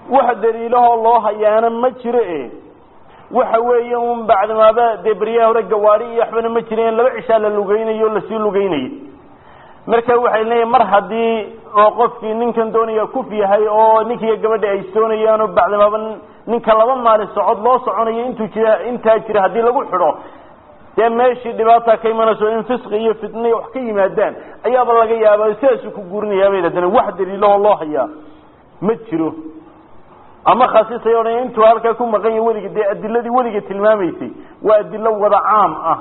wax daliilahoo loo hayaana ma jiro e waxa weeye un bacdimaaba dee beryaha hore gawaadi iyo waxbana ma jireen laba cishaa la lugeynayo o lasii lugeynayay marka waxay leeyihin mar haddii oo qofkii ninkan doonaya kuf yahay oo ninkiiyo gabadha ay soonayaan oo bacdimaaba ninka laba maalin socod loo soconayo intuu jira intaa jira haddii lagu xidho dee meeshii dhibaata ka imanayso in fisqi iyo fitna wax ka yimaadaan ayaaba laga yaaba sidaasuu ku guurinayaa bay haddana wax daliilahoo loo hayaa ma jiro ama khasisay odhan intuu halkaa ku maqan yahi weliga dee adiladii weliga tilmaamaysay waa adilo wada caam ah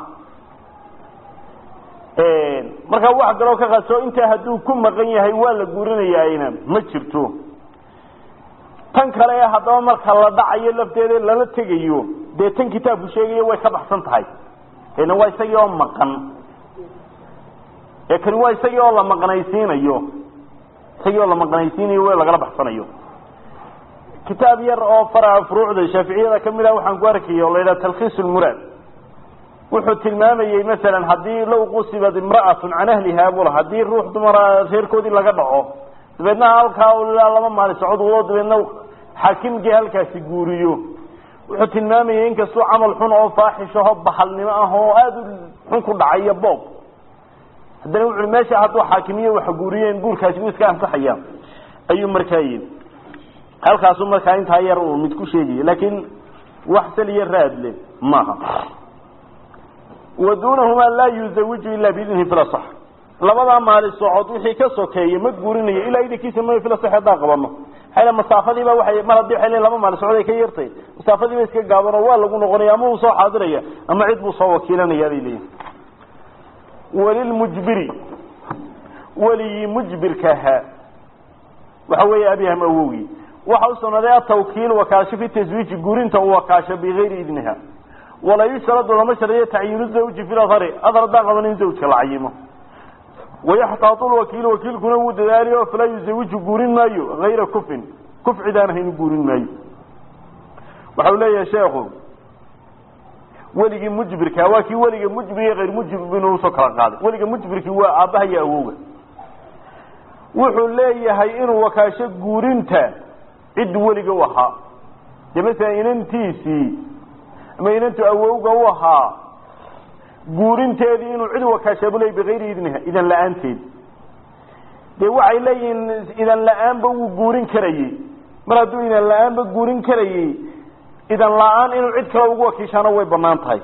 markaa wax kaloo ka qaso intaa hadduu ku maqan yahay waa la guurinayaayna ma jirto tan kale ee haddaba marka la dhacayo lafteeda lala tegayo dee tan kitaabku sheegayo way ka baxsan tahay ena waa isagii oo maqan ee kani waa isagii oo la maqnaysiinayo isagii oo la maqnaysiinayo w lagala baxsanayo kitaab yar oo fara furuucda shaaficiyada kamid ah waxaan ku arkaya o la yidhaha talkhiis lmuraad wuxuu tilmaamayey masalan haddii law qusibad imra'atun can ahliha bula haddii ruux dumara reerkoodii laga dhaco dabeedna halkaa ilaa laba maalin socod wado dabeedna xaakimkii halkaasi guuriyo wuxuu tilmaamayey inkastuu camal xun oo faaxishaho bahalnimo ah oo aada u xun ku dhacay iyo boob haddana wuxu meesha hadduu xaakimiyo wax guuriyeen guurkaasi wuu iska ansaxaya ayuu markaa yidhi halkaasu markaa intaa yar uu mid ku sheegaya laakiin wax saliyo raad le maaha wa duunahumaa laa yuzawiju ila biidnihi filasax labadaa maali socod wixii ka sokeeya ma guurinayo ilaa idinkiisa ma filasax haddaan qabano maxaa masaafadiiba waay mar haddii waay laba maali socod ay ka yartay masaafadiiba iska gaabanoo waa lagu noqonaya ama uu soo xaadiraya ama cid buu soo wakiilanaya bay leeyihin walilmujbiri weligii mujbirka ahaa waxa weeye abyaham awowgii waxa u sugnaaday atawkiil wakaasho fi taswiiji guurinta uu wakaasho bigayri idniha walaa yushradu lama shardiyo tacyiinu zawji fi lahari adar haddaan qaban in zawjka la cayimo wayaxtaatu lwakiil wakiilkuna wuu dadaaliyo falaa yuzawiju guurin maayo hayra kufin kuf cidaan ahayn guurin maayo waxa uu leeyahay sheekhu weligii mujbirka waa kii weliga mujbir iyo hayr mujbir inuu usoo kala qaaday weliga mujbirkii waa aabbaha iyo awowga wuxuu leeyahay inuu wakaasho guurinta cid weliga u ahaa dee masalan inantiisii ama inantu awowga u ahaa guurinteedii inuu cid wakaashabu leey bigayri idniha idan la-aanteed dee waxay leeyihiin idan la-aanba wuu guurin karayey mar hadduu idan la-aanba guurin karayey idan la-aan inuu cid kale ugu wakiishaana way banaan tahay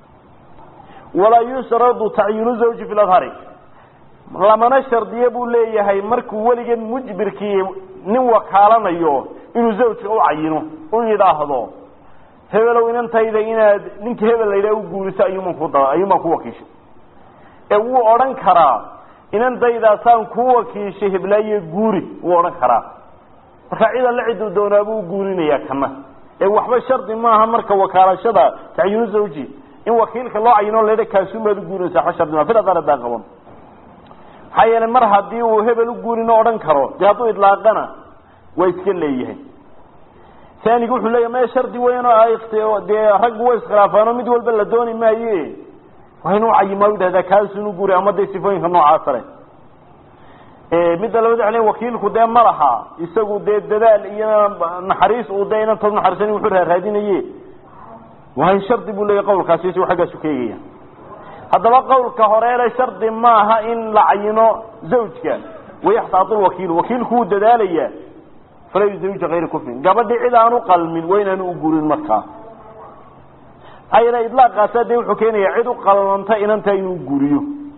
walaa yushradu tacyiinu zawji fi lahari lamana shardiye buu leeyahay markuu weligan mujbirkii nin wakaalanayo inuu zawjka u cayino u yidhaahdo hebelow inantayda inaad ninka hebel la yidhaha u guuriso ayuuman ku da ayuumaan ku wakiishay ee wuu odhan karaa inantaydaasaan ku wakiishay heblaaye guuri wuu odhan karaa marka cid alle ciduu doonaabuu guurinayaa kana ee waxba shardi maaha marka wakaalashada tacyiinu zawji in wakiilka loo cayino laydha kaasumaad u guurinaysa waxba shardi maa filadaan haddaan qaban maxaa yeelay mar haddii uu hebel u guurino odhan karo dee hadduu idlaaqana waa iska leeyahay anigu wuxuu leeyahy maya shardi weyn oo dee raggu way iskhilaafaano mid walba la dooni maaye waa inuu cayimaa u yidhahdaa kaasunu guuri ama dee sifooyinka noocaasa leh midda labad waa wakiilku dee ma laha isagu dee dadaal iyo naxariis uu dee inantood naxariisan wuxuu raaraadinaye waa in shardi buu leeyahy qawlkaasi isagu xaggaasu ka eegaya haddaba qawlka horeele shardi maaha in la cayino zawjka wayaxtaatu lwakiilu wakiilku wuu dadaalayaa falaa yuzawija hayra kufrin gabadhii cid aanu qalmin waa inaanu u guurin markaa maxaa yeele idlaaqaasa dee wuxuu keenayaa cid u qalmanta inanta inuu guuriyo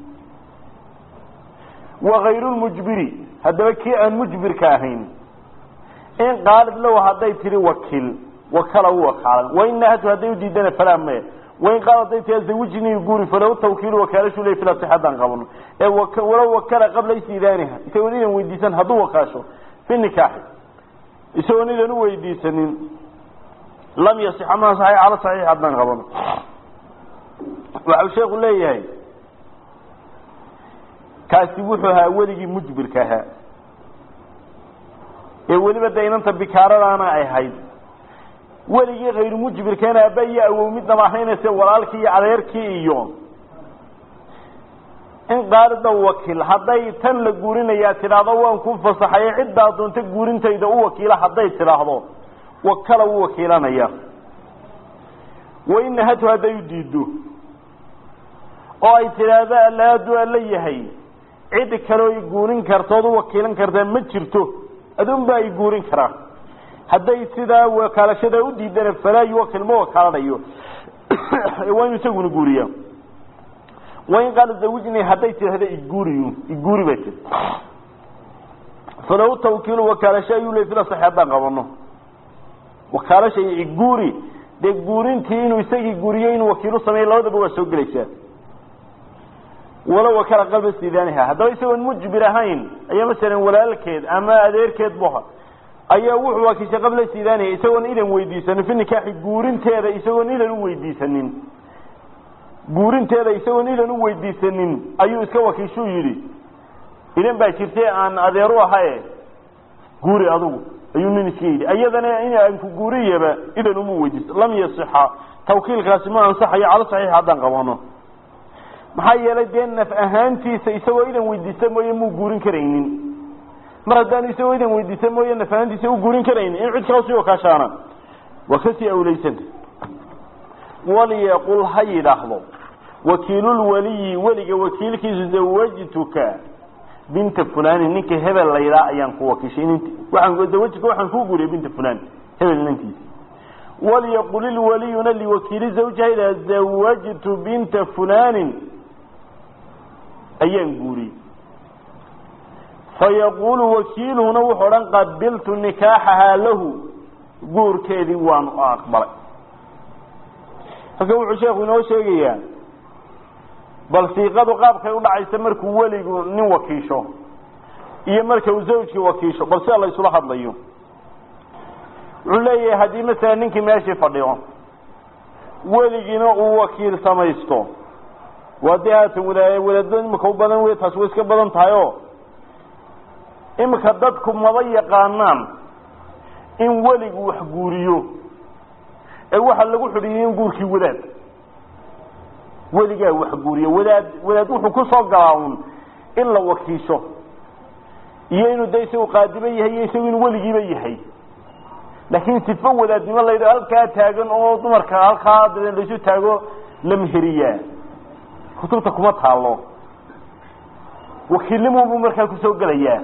wakayru lmujbiri haddaba kii aan mujbirka ahayn in qaalid low hadday tihi wakiil wakala u wakaalan wain nahatu hadday u diidana falaa maya wain qaal hadday tia zawijni guuri falaw tawkiilu wakaalashu le fil asix haddaan qabano ee walow wakala qabla istidaaniha isagoo idan weydiisan hadduu wakaasho fi nikaaxi isagoon idan u weydiisanin lam yasixa ma asaxay cala saxiix haddaan qabano waxau sheeku leeyahay kaasi wuxuu ahaa weligii mujbirka ahaa ee weliba de inanta bikaaradaana ay ahayd weligii hayru mujbirkeena aaba iyo awow midnaba ahaynayse walaalkii iyo adeerkii iyo in qaalida wakiil hadday tan la guurinayaa tidhaahdo waan ku fasaxaye ciddaa doonta guurintayda u wakiila hadday tidhaahdo wakala wuu wakiilanaya wain nahatu hadday u diido oo ay tidhaahdo allaadu alla yahay cid kaleo i guurin kartood u wakiilan kartaa ma jirto adunbaa i guurin karaa hadday sidaa wakaalashada u diidana falaa yuwakil ma wakaalanayo waa inu isaguna guuriya wain qaala zawijni hadday tidhahdo iguuriy iguuri bay tii falaw tawkiilu wakaalasho ayuu le fila sax haddaan qabano wakaalasha iyo iguuri dee guurintii inuu isagii guuriyo inuu wakiilu sameeyo labadaba waa soo gelaysaa walow wakala qalba sidaaniha haddaba isagoon mujbir ahayn ayaa masalan walaalkeed ama adeerkeed buha ayaa wuxuu wakiishay qabla sidaaniha isagoon idan weydiisanin fi nikaaxi guurinteeda isagoon idan u weydiisanin guurinteeda isagoon idan u weydiisanin ayuu iska wakiishuu yidhi idan baa jirtay aan adeeru ahae guuri adugu ayuu nin iska yidhi iyadana in aan ku guuriyaba idan uma weydiiso lam yasixa tawkiilkaasi ma ansaxayo calo saxiix haddaan qabano maxaa yeelay dee naf ahaantiisa isagoo idan weydiista mooye muu guurin karaynin mar haddaanu isagoo idan weydiista mooye naf ahaantiisa u guurin karaynin in cid kala sii wakaashaana waa kasii awlaysanta waliyaqul ha yidhaahdo wakiilulwaliyi weliga wakiilkiisu zawajtuka binta fulani ninka hebel la yidhaha ayaan ku wakiishay nt waaan zawajtuka waxaan kuu guuriyay binta fulani hebel inantiisa walyaqul ilwaliyuna liwakiili zawjiha idaa zawajtu binta fulanin ayaan guuriyey fayaquulu wakiiluhuna wuxuu odhan qabiltu nikaaxahaa lahu guurkeedii waanu aqbalay halkan wuxuu sheekhu inoo sheegayaa bal siiqadu qaabkay u dhacaysa markuu weligu nin wakiisho iyo marka uu zawjkii wakiisho bal sida la isula hadlayo wuxuu leeyahay haddii masalan ninkii meeshii fadhiyo weligiina uu wakiil samaysto waa dee haatan wada wadaadada imika u badan wey taasi way iska badan tahay o imika dadku maba yaqaanaan in weligu wax guuriyo ee waxaa lagu xidhiiyey in guurkii wadaad weligaa wax guuriyo wadaad wadaad wuxuu ku soo galaa un in la wakiisho iyo inuu de isagu qaadiba yahay iyo isagu inuu weligiiba yahay laakiin sifo wadaadnimo la yidhaho halkaa taagan oo dumarka halkaa daben laysu taago la meheriyaa kutubta kuma taalo wakiilnimuunbuu markaa kusoo gelayaa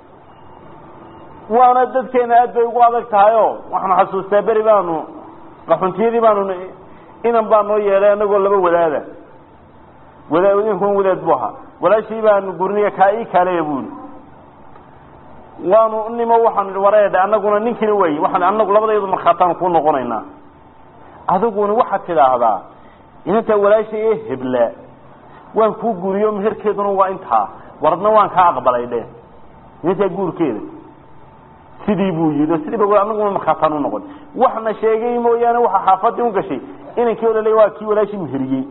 waana dadkeena aad bay ugu adag tahay o waxaanu xasuustaa beri baanu qaxuntiyadii baanu inan baa noo yeelay anagoo laba wadaada wada inkan wadaad bu ahaa walaashii baanu gurniya kaa ii kaaleya buuli waanu nimo waxaanu ihi wareedhe anaguna ninkina wey waxaan anagu labadayadu markhaataan kuu noqonaynaa adiguna waxaad tidhaahdaa inantaa walaasha ee hebla waan kuu guriyo meherkeeduna waa intaa waradna waan kaa aqbalay dhe inantaa guurkeeda sidii buu yidhi sidiiba anaguna markhaataan u noqon waxna sheegay mooyaane waxa xaafadii u gashay inankii o lale waa kii walaashii meheriyey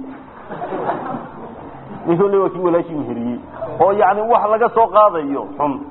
ninkii ole waa kii walaashii meheriyey oo yani wax laga soo qaadayo xun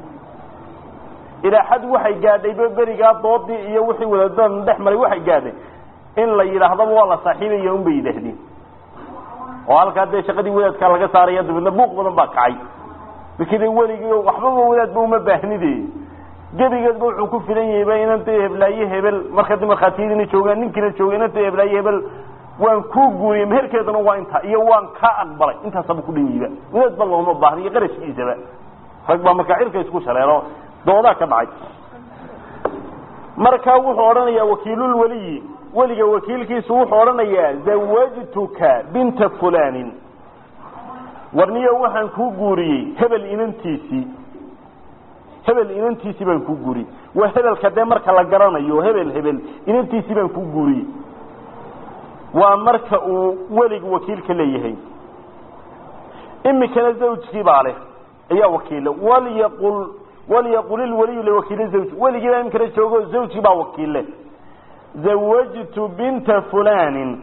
ilaa xad waxay gaadhayba berigaa doodii iyo wixii wadaadadan dhex maray waxay gaadhay in la yidhaahdaba waa la saaxiibaya un bay yidhaahdeen oo halkaa dee shaqadii wadaadkaa laga saaraya dabeedna buuq badan baa kacay markii weligii waxbaba wadaadba uma baahnide gebigeedba wuxuu ku filan yahayba inanta heblaaye hebel marka di markhaatiyadiina joogaan ninkiina jooga inanta heblaaye hebel waan kuu guuriyey meherkeeduna waa intaa iyo waan kaa aqbalay intaasaba ku dhan yihiba wadaadba looma baahna iyo qarashkiisaba rag baa markaa cirka isku shaleelo doodaa ka dhacay markaa wuxuu odhanayaa wakiilulweliyi weliga wakiilkiisu wuxuu odhanayaa zawajtuka binta fulanin warniyo waxaan kuu guuriyey hebel inantiisii hebel inantiisii baan kuu guuriyey waa hebelka dee marka la garanayo hebel hebel inantiisii baan kuu guuriyey waa marka uu weligu wakiilka leeyahay imikana zawjkii baa leh ayaa wakiila walyaqul walyaqul ilwaliyu liwakiili zawji weligii baa imikana joogo zawjkii baa wakiille zawajtu binta fulanin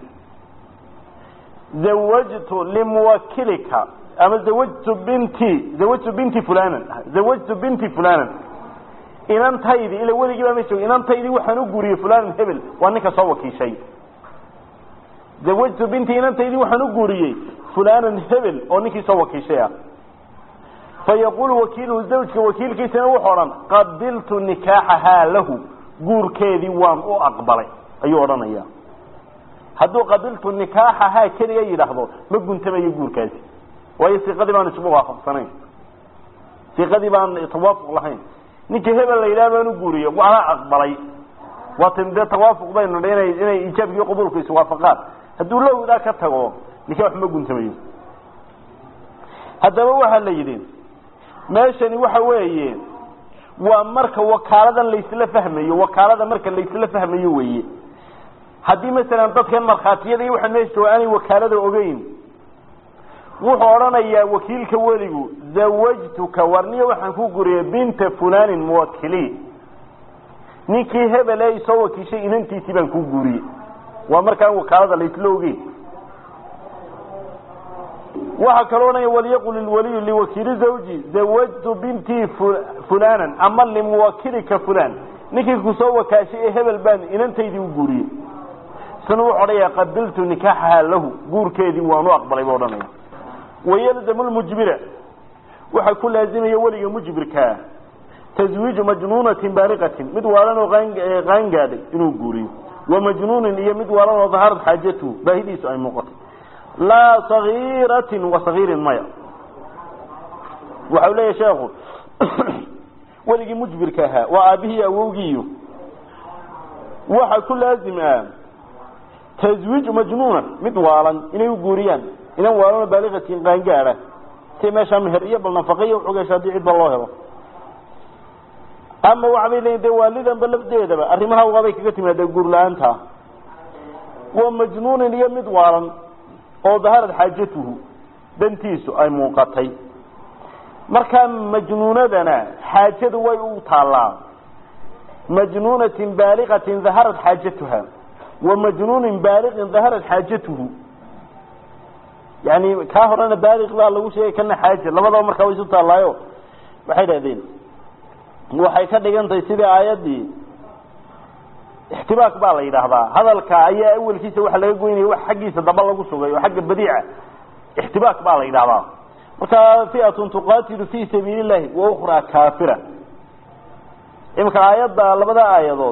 zawajtu limuwakilika ama zawajtu binti zawajtu binti fulanan zawajtu binti fulanan inantaydi ila weligii baa ma joogo inantaydii waxaan u guuriyey fulanan hebel waa ninka soo wakiishay zawajtu binti inantaydii waxaan u guuriyey fulanan hebel oo ninkii soo wakiishay ah fayaqulu wakiiluhu zawjka wakiilkiisana wuxuu odhan qabiltu nikaaxahaa lahu guurkeedii waan u aqbalay ayuu odhanaya hadduu qabiltu nikaaxahaa keliya yidhaahdo ma guntamayo guurkaasi waayo siiqadii baan isugu waafaqsanayn siiqadii baan tawaafuq lahayn ninkii hebel la yidhaha baan u guuriyo waana aqbalay waatan dee tawaafuq baynu dha inay inay ijaabkiiyo qabuulku iswaafaqaan hadduu lowdaa ka tago nikaax ma guntamayo haddaba waxaa la yidhi meeshani waxa weeye waa marka wakaaladan laysla fahmayo wakaalada marka laysla fahmayo weeye haddii masalan dadkan markhaatiyada iyo waxa meesha jooga aanay wakaalada ogeyn wuxuu odhanayaa wakiilka weligu zawajtuka warniya waxaan ku guriyay binta fulanin muwakili ninkii hebel ee isoo wakiishay inantiisii baan ku guuriyey waa markaan wakaalada laysla ogeyn waxaa kaloo odhanaya walyaqul ilwaliyu liwakiili zawji zawajtu bintii fulanan ama limuwakilika fulan ninkii kusoo wakaashay ee hebel baan inantaydii u guuriyey isna wuxu odhanaya qabiltu nikaaxaha lahu guurkeedii waanu aqbalay buu odhanaya wayalzamu lmujbira waxaa ku laazimaya weliga mujbirkaa taswiiju majnuunatin baaliqatin mid waalan oo qaangaadhay inuu guuriyo wa majnuunin iyo mid waalan oo daharad xaajatuhu baahidiisu ay muuqatay laa sagiiratin wa sagiirin maya waxau leeyahy sheekhu weligii mujbirka ahaa waa aabihii awowgiiyo waxaa ku laazim ah taswiiju majnuuna mid waalan inay u guuriyaan inan waalanoo baaliqatin qaangaada si meeshaa meher iyo bal nafaqaiyo uxugeesha haddii cidba loo helo ama waxbay leeyiin dee waalidanba lafdeedaba arrimaha waabay kaga timaadee guur la-aanta waa majnuunin iyo mid waalan oo daharad xaajatuhu dantiisu ay muuqatay markaa majnuunadana xaajadu way u taallaa majnuunatin baaliqatin daharad xaajatuha wa majnuunin baaliqin daharad xaajatuhu yani kaa horena baaliq baa lagu sheegay kana xaaja labadaba markaa way isu taallaayo waxay dhahdeen waxay ka dhigan tahay sidii aayaddii ixtibaak baa la yidhaahdaa hadalka ayaa awelkiisa waxa laga goynaya wax xaggiisa daba lagu sugay oo xagga badiica ixtibaak baa la yidhahdaa markaa fiatun tuqatilu fi sabiili llahi wa ukraa kaafira imika aayadda labada aayadood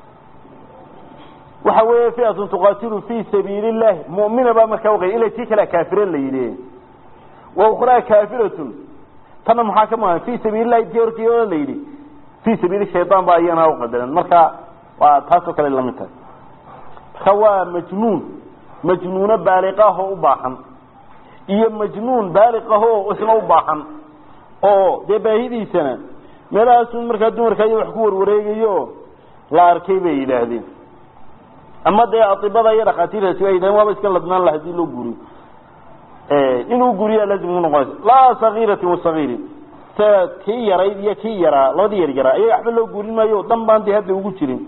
waxa weeye fiatun tuqatilu fi sabiili llahi mu'mina baa markaa uqay ila tii kale kaafira la yidhi wa ukraa kaafiratun tana maxaa ka muhan fi sabiili llahi tii hortii oo la yidhi fi sabiili shaytaan baa iyana uqadaran marka waa taasoo kale lamid tahay marka waa majnuun majnuuno baaliqahoo u baahan iyo majnuun baaliqahoo isna u baahan oo dee baahidiisana meelahaasun markaa dumarka iyo wax ku warwareegayo la arkay bay yidhaahdeen ama dee atibada iyo dhakhaatiirtaasi waa yidhahdeen waaba iska ladnaan la hadii loo guriyo inuu guriyaa laazim ku noqonaysa laa sagiiratin wasagiirin sa kii yarayd iyo kii yaraa labadii yar yaraa ayaga waxba loo guurin maayo dan baan dee hadda ugu jirin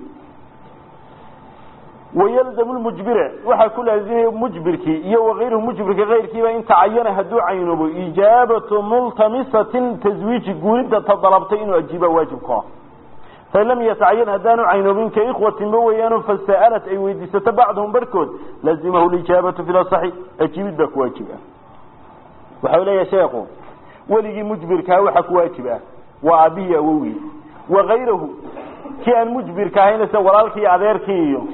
wayalzamu lmujbira waxaa ku laazimaya mujbirkii iyo wakayruhu mujbirka kayrkiiba in tacayana hadduu caynoobo ijaabatu multamisatin taswiiji guurinta ta dalabtay inuu ajiiba waajib ku ah fain lam yatacayan haddaanu caynoobin ka ikhwatinba weeyaano fasa'alat ay weydiisato bacdahum barhkood lazimahu lijaabatu fi lasaxi ajiibid baa ku waajib ah waxau leeyahay sheekhu weligii mujbirkaa waxa ku waajib ah waa aabihii awowgii wakayrahu kii aan mujbirka ahayn sida walaalkii iyo adeerkii iyo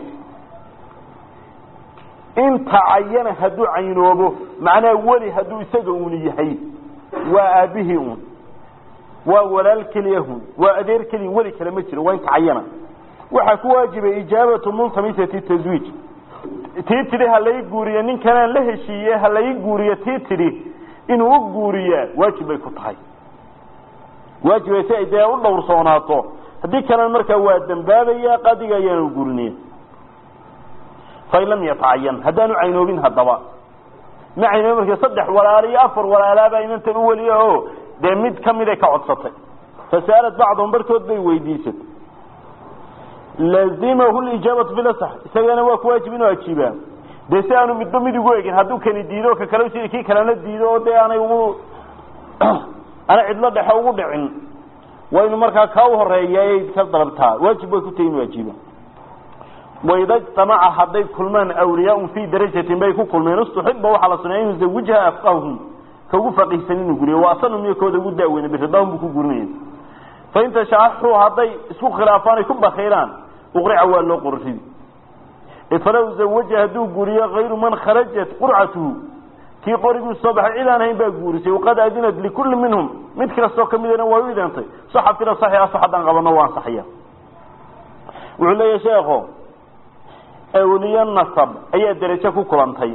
in tacayana hadduu caynoobo macnaha weli hadduu isaga uuni yahay waa aabihii un waa walaal keliyahun waa adeer keliya weli kale ma jiro waa in tacayana waxaa ku waajibay ijaabatu multamisati taswiij tii tidhi ha lai guuriyo ninkanaan la heshiiye ha lai guuriyo tii tidhi inuu u guuriyaa waajib bay ku tahay waajibay si ay dee u dhowrsoonaato haddii kalena markaa waa dambaabaya qadiga ayaana u guurinaya fain lam yatacayan haddaanu caynoobin haddaba ma caynoobin marka saddex walaalo iyo afar walaalaabaa inantan u weliya o dee mid kamid ay ka codsatay fasaalad bacdahum barhkood bay weydiisatay lazimahu lijaabatu bilasax isagana waa ku waajib inuu ajiibaa dee si aanu midba mid ugu egin hadduu kani diido ka kale si kii kalena diido oo dee aanay ugu ana cidlo dhexe ugu dhicin waa inu markaa kaa u horeeya ay ka dalabtaa waajib bay ku tahi inuu ajiiba waida ijtamaca hadday kulmaan awliyaaun fii darajatin bay ku kulmeen istuxiba waxaa la suneeya in yuzawijha afqahum ka ugu faqiihsan inuu guriyo waa asanum iyo kooda ugu daaweyne biridahum buu ku gurinaya fain tashaxuu hadday isku khilaafaan ay ku bakhiiraan uqrica waa loo qorridi falow zawaja hadduu guuriyo kayru man kharajat qurcatuhu kii qoriguu soo baxay cid aan hayn baa guurisay waqad adinat likulli minhum mid kastoo kamidana waa u idantay saxa fila saxi asax haddaan qabano waa ansaxaya wuxuu leeyahay sheekho awliye nasab ayaa derajo ku kulantay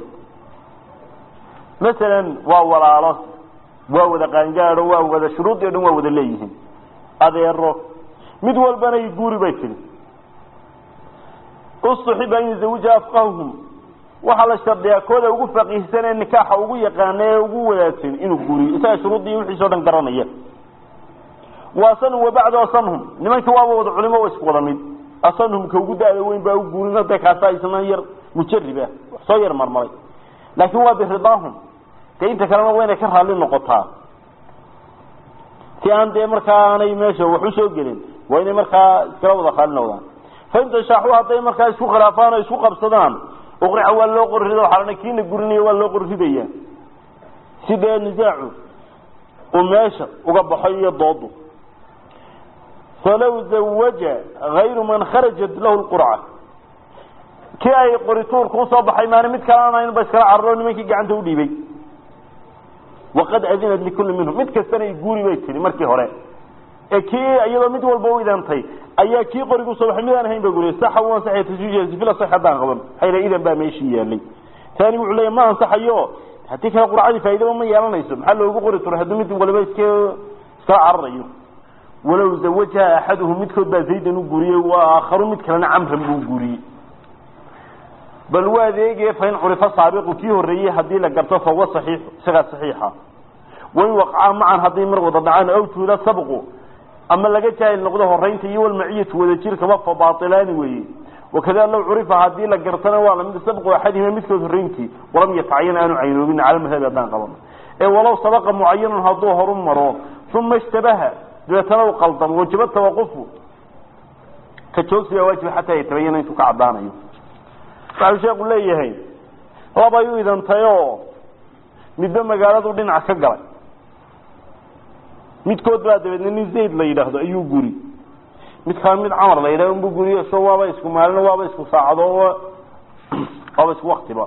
masalan waa walaalo waa wada qaangaado waa wada shuruudii o dhan waa wada leeyihiin adeero mid walbana i guuri bay tiri ustuxiba an yuzawijaha afqahum waxaa la shardiyaa kooda ugu faqiihsan ee nikaaxa ugu yaqaana ee ugu wadaagsan inuu guuriyo isaga shuruuddii wixiisa o dhan garanaya wa asanhum wabacdu asanhum nimankii waaba wada culimo wa isku wada mid asanhum ka ugu da-da weyn baa u guurin hadda kaasa isna yar mujarib ah wax soo yar marmaray laakin waa biridaahum dee inta kalena waa inay ka raalli noqotaa si aan dee markaa aanay meesha wax usoo gelin waa inay markaa iskala wada raalli noqdaan fainta shaaxu hadday markaa isku khilaafaan oo isku qabsadaan uqrica waa loo qorrida waxaa kiina gurinayo waa loo qorridaya si dee nisaacu uu meesha uga baxo iyo doodu falow zawaja hayru man kharajat lahu lqurca kii ay qorituurka usoo baxay maani mid kale aan ahayn ba iskala cararo nimankii gacanta udhiibay waqad adinat likulli minhum mid kastana i guuri bay tihi markii hore ee kii iyadoo mid walba u idantay ayaa kii qoriga usoo baxay midaan ahayn ba guriya saxa u ansaxaya taswiijhaasi fila sax haddaan qaban hayla idan baa meeshii yaalay taani wuxuu leeyahy ma ansaxayo haddii kale qurcadii faaidaba ma yeelanayso maxaa loogu qori turay haddii mid waliba isk iskala cararayo walow zawajaha axaduhum midkood baa zaydan u guuriyey wa aakharu mid kalena camran buu guuriyey bal waa adeegee fain curifa saabiqu kii horreeyey haddii la garto fahuwa saxiixu isagaa saxiixa wain waqcaa macan hadday mar wada dhacaan aw tuula sabqu ama laga jaahil noqdo horeynta iyo walmaciyatu wadajirkaba fa baailaani weeye wakada low curifa hadii la gartana waa lamid sabqu axadihima midkood horeyntii walam yatacayan aanu caynoobin cala madhabi haddaan qabano ee walow sabaqa mucayanun hadduu horu maro uma ishtabaha dabeetana u qaldamo wajaba tawaqufu ka joogsigaa waajiba xataa yatabayana intuu ka caddaanayo waxau sheeku leeyahay labay u idantay oo midba magaaladu dhinac ka galay midkood baa dabeedna nin zayd la yidhaahdo ayuu guri mid kale mid camar la yidhahdo unbu guriyo so waaba isku maalino waaba isku saacado waaba isku waktiba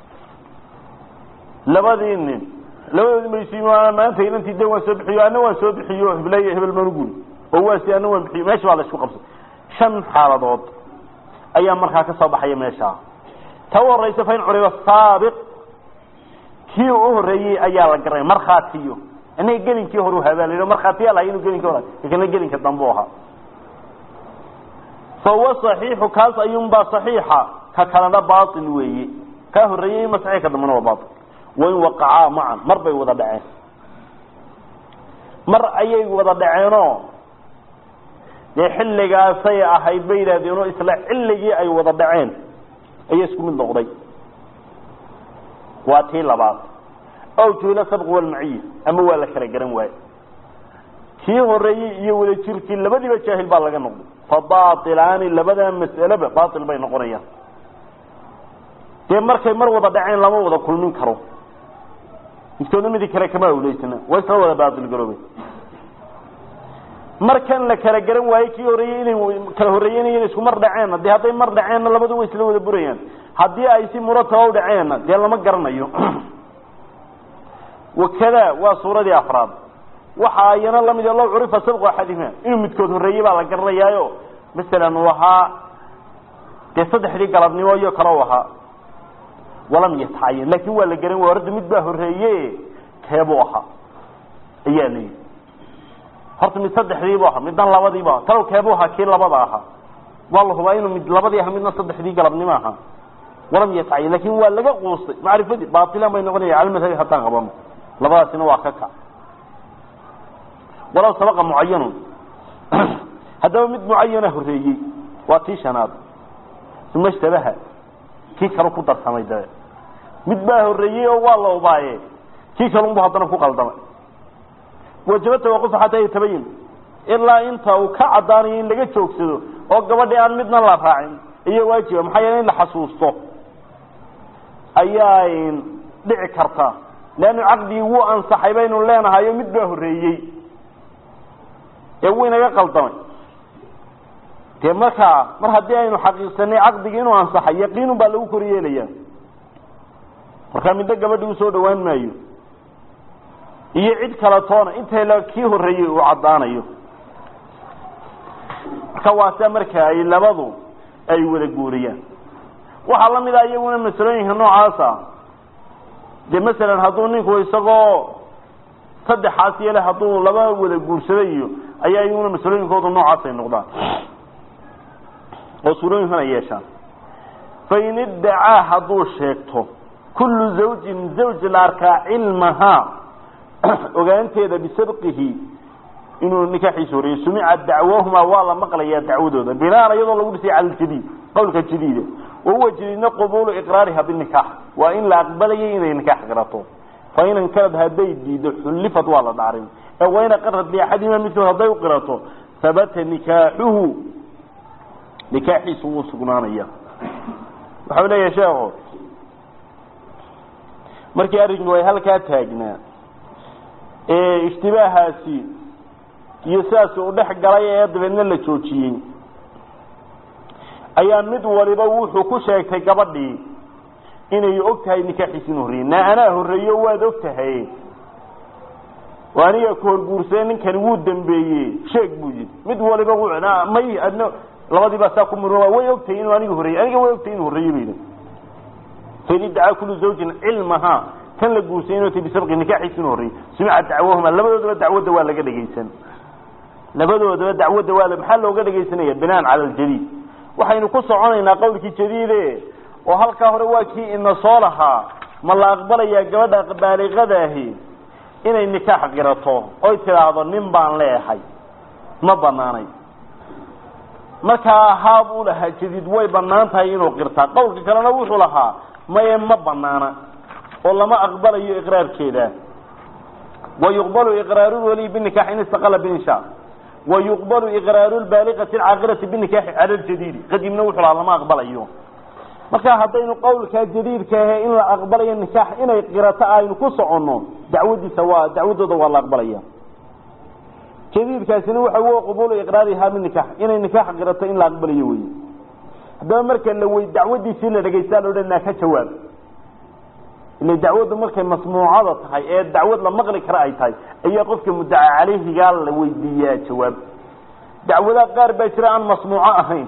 labadii nin labadoodi maysi maanta inantii de waan soo bixiyo ana waan soo bixiyo heblay hebel maan uguri oo waasi ana waan bixiyo meesha baa la isku qabsay shan xaaladood ayaa markaa ka soo baxaya meesha ta u horeysa fain curiba saabiq kii u horeeyey ayaa la garay markhaatiyo inaga gelinkii hore habaal markhaatiyaa lahay inuu gelinkii hore kana gelinka dambe ahaa fahuwa صaxiixu kaas ayuunbaa صaxiixa ka kalena bail weeye kaa horeeyey ima saxiix ka dambena waa bail wain waqacaa macan mar bay wada dhaceen mar ayay wada dhaceenoo dee xilligaasay ahayd bay yidhahdeenoo isla xilligii ay wada dhaceen ayaa isku mid noqday waa tii labaad ow juhila sabq walmaciya ama waa la kala garan waaye kii horeeyey iyo wada jirkii labadiiba jaahil baa laga noqday fa baailaani labadaa mas'aleba baail bay noqonayaan dee markay mar wada dhaceen lama wada kulmin karo midkoodna midi kale kama awleysana waa isla wada baail garoobay markan la kala garan waaye kii horeeyey inay kala horeeyeynayeen isku mar dhaceenna dee hadday mar dhaceenna labadu way isla wada burayaan haddii ay si murataba u dhaceenna dee lama garanayo wakada waa suuradii afraad waxa ayana lamid low curifa sabqu axadihima inuu midkood horeeyey baa la garanayaayo masalan uu ahaa dee saddexdii galabnimo iyo kale u ahaa walam yatacayan laakin waa la garan way orda mid baa horeeye keebuu ahaa ayaa la yidhi horta mid saddexdiibu ahaa midna labadiibu aha talow keebuu ahaa kii labada ahaa waa la hubaa inuu mid labadii aha midna saddexdii galabnimo ahaa walam yatacayan lakin waa laga quustay macrifadii baailan bay noqonaya cala madhabi haddaan qabano labadaasina waa ka kac walow sabaqa mucayanun haddaba mid mucayana horeeyey waa tii shanaad uma ishtabaha kii kale ku darsamay dabe mid baa horeeyey oo waa la ubaaye kii kalunbu haddana ku qaldamay wajaba tawaqufa xataa yatabayin ilaa inta uu ka caddaanayo in laga joogsado oo gabadhii aan midna la raacin iyo waajiba maxaa yeele in la xasuusto ayaa dhici karta leannu caqdigii wuu ansaxay baynu leenahayo mid baa horeeyey ee wuu inaga qaldamay dee markaa mar haddii aynu xaqiiqsanay caqdigii inuu ansaxay yaqiinun baa lagu koryeelaya markaa middo gabadhi usoo dhawaan maayo iyo cid kala toona intay la kii horreeyey uu caddaanayo marka waase marka ay labadu ay wada guuriyaan waxaa la mid ah iyaguna masalooyinka noocaasa dee masalan hadduu ninku isagoo saddexaas yeele hadduu laba wada guursaday iyo ayaa iyaguna masalooyinkoodu noocaas ay noqdaan oo suurooyinkan ay yeeshaan fain iddacaa hadduu sheegto kullu zawjin zawj la arkaa cilmahaa ogaanteeda bisabqihi inuu nikaaxiisa horeeyey sumica dacwahumaa waa la maqlayaa dacwadooda binaan iyadoo lagu dhisay cala ljadiid qawlka jadiida wahuwa jadiidna qubuulu iqraariha binikaax waa in la aqbalayay inay nikaax qirato fain ankarad hadday diido xullifad waa la dhaarin ee wain aqarad liaxadima midkood hadday u qirato habata nikaaxuhu nikaaxiisu wuu sugnaanaya waxau leeyahay sheekhu markii arrinku ay halkaa taagnaa ee ishtibaahaasi iyo sidaas uu dhex galay ee dabeedna la joojiyey ayaa mid waliba wuxuu ku sheegtay gabadhii inay og tahay nikaaxiisi inu horreeyey na anaa horreeyo waad og tahay oo aniga ku horguursaday ninkani wuu dambeeyey sheeg buu yidhi mid waliba may adna labadii baa saa ku murma way ogtahay inuu aniga horreeyey aniga way ogtahay inuu horreeyey bayidhi fain iddacaa kullu zawjin cilmahaa kan la guursay inuu tay bisabqi nikaaxiisi inuu horreeyey sumica dacwahuma labadoodaba dacwadda waa laga dhegaysan labadoodaba dacwadda waa maxaa looga dhegaysanaya binaan cala aljadiid waxaynu ku soconaynaa qawlkii jadiide oo halkaa hore waa kii ina soo lahaa ma la aqbalayaa gabadha baaliqadaahi inay nikaax qirato oy tidhaahdo nin baan leehay ma banaanay markaa haa buu lahaa jadiid way banaan tahay inuu qirtaa qawlka kalena wuxuu lahaa maye ma banaana oo lama aqbalayo iqraarkeeda wayuqbalu iqraaru waliy binikaax in istaqala binsha wayuqbalu iqraaru lbaaliqati alcaaqilati binikaaxi cala ljadiidi qadiimna wuxuu lahaa lama aqbalayo marka haddaynu qawlkaa jadiidka ahe in la aqbalayo nikaax inay qirato aynu ku soconno dacwadiisa waa dacwadooda waa la aqbalaya jadiidkaasina waxa w qubulu iqraarihaa binikaax inay nikaax qirato in la aqbalayo wey haddaba marka la wey dacwadiisii la dhegaysta la odhanaa ka jawaab ila dacwaddu markay masmuucada tahay ee dacwad la maqli kara ay tahay ayaa qofka muddaca caleyhigaa la weydiiyaa jawaab dacwadaha qaar baa jira aan masmuuco ahayn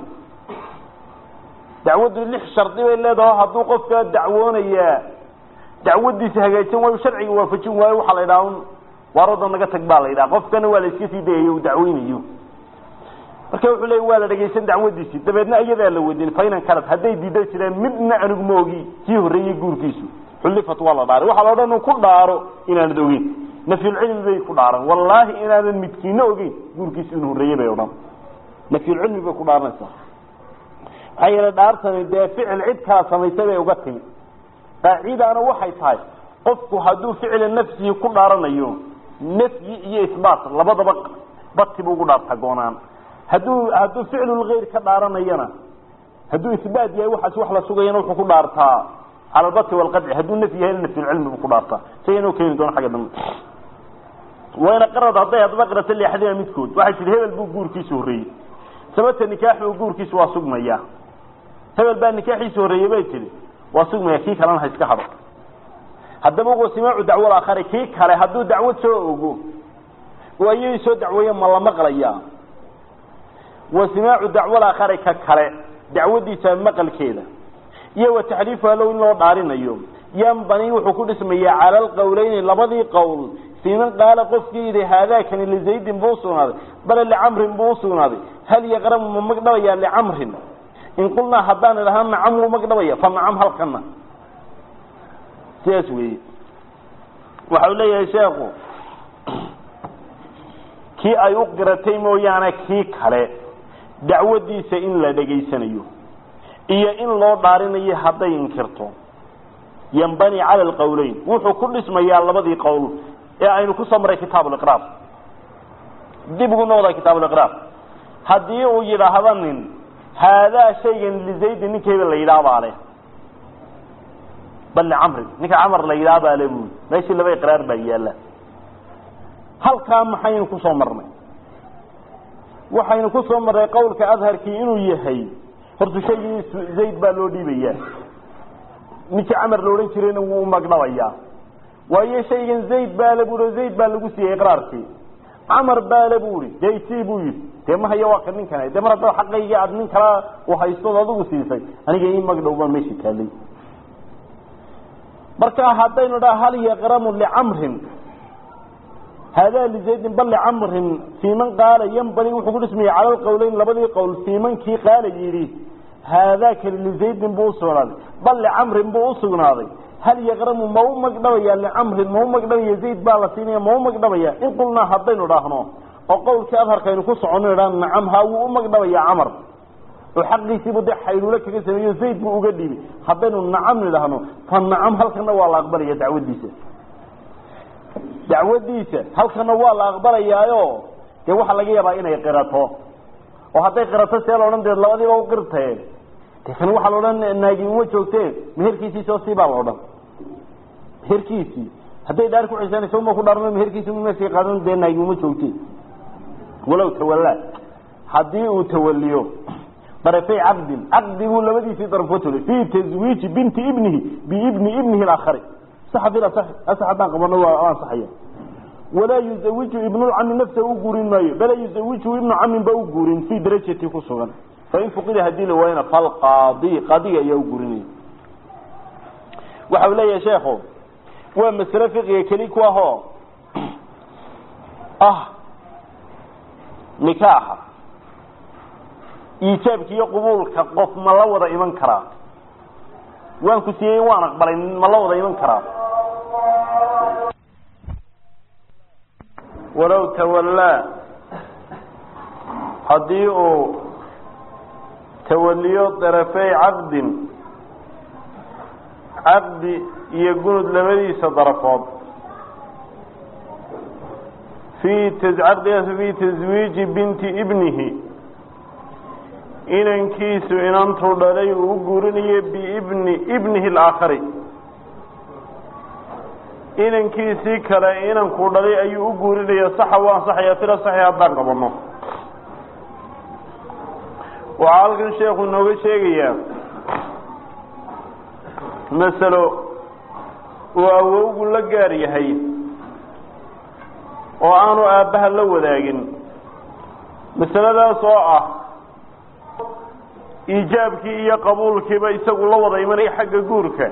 dacwaddu lix shardi bay leedaho hadduu qofka dacwoonayaa dacwadiisa hagaajin waayo sharciga waafajin waayo waxaa la yidhaha un waarooda naga tag baa la yidhaha qofkana waa la iska sii dayayo uu dacweynayo marka wuxuu leeya waa la dhegaysan dacwadiisii dabeedna iyadaa la weydiin fainan kalad hadday diida jireen midna anigu ma ogi kii horreeyey guurkiisu xullifat waa la dhaaray waxaa la odhan ku dhaaro inaanad ogeyn nafyulcilmi bay ku dhaaran wallaahi inaanan midkiina ogeyn guurkiisu inuu horreeyey bay odhan nafyulcilmi bay ku dhaaranaysaa maxaa yeele dhaartani dee ficil cid kala samaysay bay uga timi qaacidaana waxay tahay qofku hadduu ficila nafsihi ku dhaaranayo nafyi iyo isbaat labadaba bati buu ugu dhaartaa goonaan hadduu hadduu ficlulgayr ka dhaaranayana hadduu isbaat yahay waxaas wax la sugayana wuxuu ku dhaartaa cala albati walqadci hadduu nafyi yahay nafyulcilmi buu ku dhaartaa siga inuu keeni doono xagga dambe wayna qarad hadday haddaba qirata liaxadina midkood waxay tihi hebel buu guurkiisu horreeyey sababta nikaaxu guurkiisu waa sugmaya hebel baa nikaaxiisu horreeyey bay tihi waa sugmaya kii kalena ha iska hado haddaba wasimaacu dacwal aakhari kii kale hadduu dacwad soo ogo oo ayay soo dacweeye ma la maqlayaa wasimaacu dacwal aakhari ka kale dacwadiisa maqalkeeda iyo wa taxliifuha low in loo dhaarinayo yanbani wuxuu ku dhismayaa cala alqowleyni labadii qowl fiiman qaala qofkii yidhi haadaakani lizaydin buu usugnaaday bale licamrin buu usugnaaday hal yaqramu ma magdhabayaa licamrin in qulnaa haddaan idhaha nacam wuu magdhabaya fa nacam halkana sidaas weeye waxau leeyahay sheekhu kii ay u qiratay mooyaane kii kale dacwadiisa in la dhegaysanayo iyo in loo dhaarinayo hadday inkirto yanbani cala alqowleyn wuxuu ku dhismayaa labadii qowl ee aynu ku soo maray kitaab liqraar dib ugu noqda kitaab liqraar haddii uu yidhaahdo nin haadaa shaygan lizaydi ninka hebel la yidhaha baa leh bal licamrin ninka camar la yidhaha baa le buui meeshii laba iqraar baa yaalla halkaa maxaynu kusoo marnay waxaynu ku soo marray qowlka adharkii inuu yahay horta shaygii zayd baa loo dhiibayaa ninkii camar la odhan jirayna wuu magdhabayaa waayo shaygan zayd baale bui zayd baa lagu siiyey iqraarkii camar baale bu i dee isii buu yidhi dee ma haya waa ka ninkan dee mar haddaba xaqaygii aad nin kala uhaystood adigu siisay aniga ii magdhow baan meesha taalay marka haddaynu dhaha hal yaqramu licamrin haadaa lizaydin bal licamrin siiman qaala yambani wuxuu ku dhismayay cala lqowleyn labadii qowl siimankii qaala yidhi haadaakani lizaydin buu usugnaaday bal licamrin buu usugnaaday hal yaqramu ma u magdhabaya licamrin ma u magdhabaya zayd baa la siinaya ma u magdhabaya in qulnaa haddaynu dhaahno oo qowlkii adharkaynu ku soconno idhaa nacam haa wuu u magdhabaya camar oo xaqiisiibu dee xayluulo kaga sameeyo zayd buu uga dhiibi haddaynu nacam nidhaahno fa nacam halkana waa la aqbalaya dacwadiisa dacwadiisa halkana waa la aqbalayaayo dee waxaa laga yaabaa inay qirato oo hadday qirato see la odhan dee labadiiba u qirtee de kan waxaa la odhan naagi uma joogtee meherkiisii soo sii baa la odhan meherkiisii hadday dhaar ku xisanaysa uma ku dhaarno meherkiisi meeshay qaadan dee naagi uma joogte walow tawallaa haddii uu tawaliyo darafay caqdin caqdi buu labadiisii daraf ka tolay fii taswiiji binti ibnihi biibni ibnihi alaakhari saxa bil asax asax haddaan qabano waa ansaxaya walaa yuzawiju ibnulcami nafsa u guurin maayo bala yuzawiju ibnu camin ba u guurin fii darajati ku sugan fain fuqida hadii la waayana falqaadi qaadiga ayaa u guurinaya waxa uu leeyahay sheekhu waa masale fiqiga keli ku ahoo ah nikaaxa iijaabka iyo qubuulka qof ma la wada iman karaa waan ku siiyey waan aqbalay ma la wada iman karaa walow tawallaa haddii uu tawaliyo darafey caqdin caqdi iyo gunud labadiisa darafood fii caqdigaas fii taswiiji binti ibnihi inankiisu inantuu dhalay uu u guurinayo biibni ibnihi alaakhari inankiisii kale inankuu dhalay ayuu u guurinaya saxa u ansaxaya fila saxi haddaan qabano waxaa halkan sheekhu inooga sheegayaa masalo uu awowgu la gaar yahay oo aanu aabbaha la wadaagin masaladaas oo ah iijaabkii iyo qabuulkiiba isagu la wada imanaya xagga guurka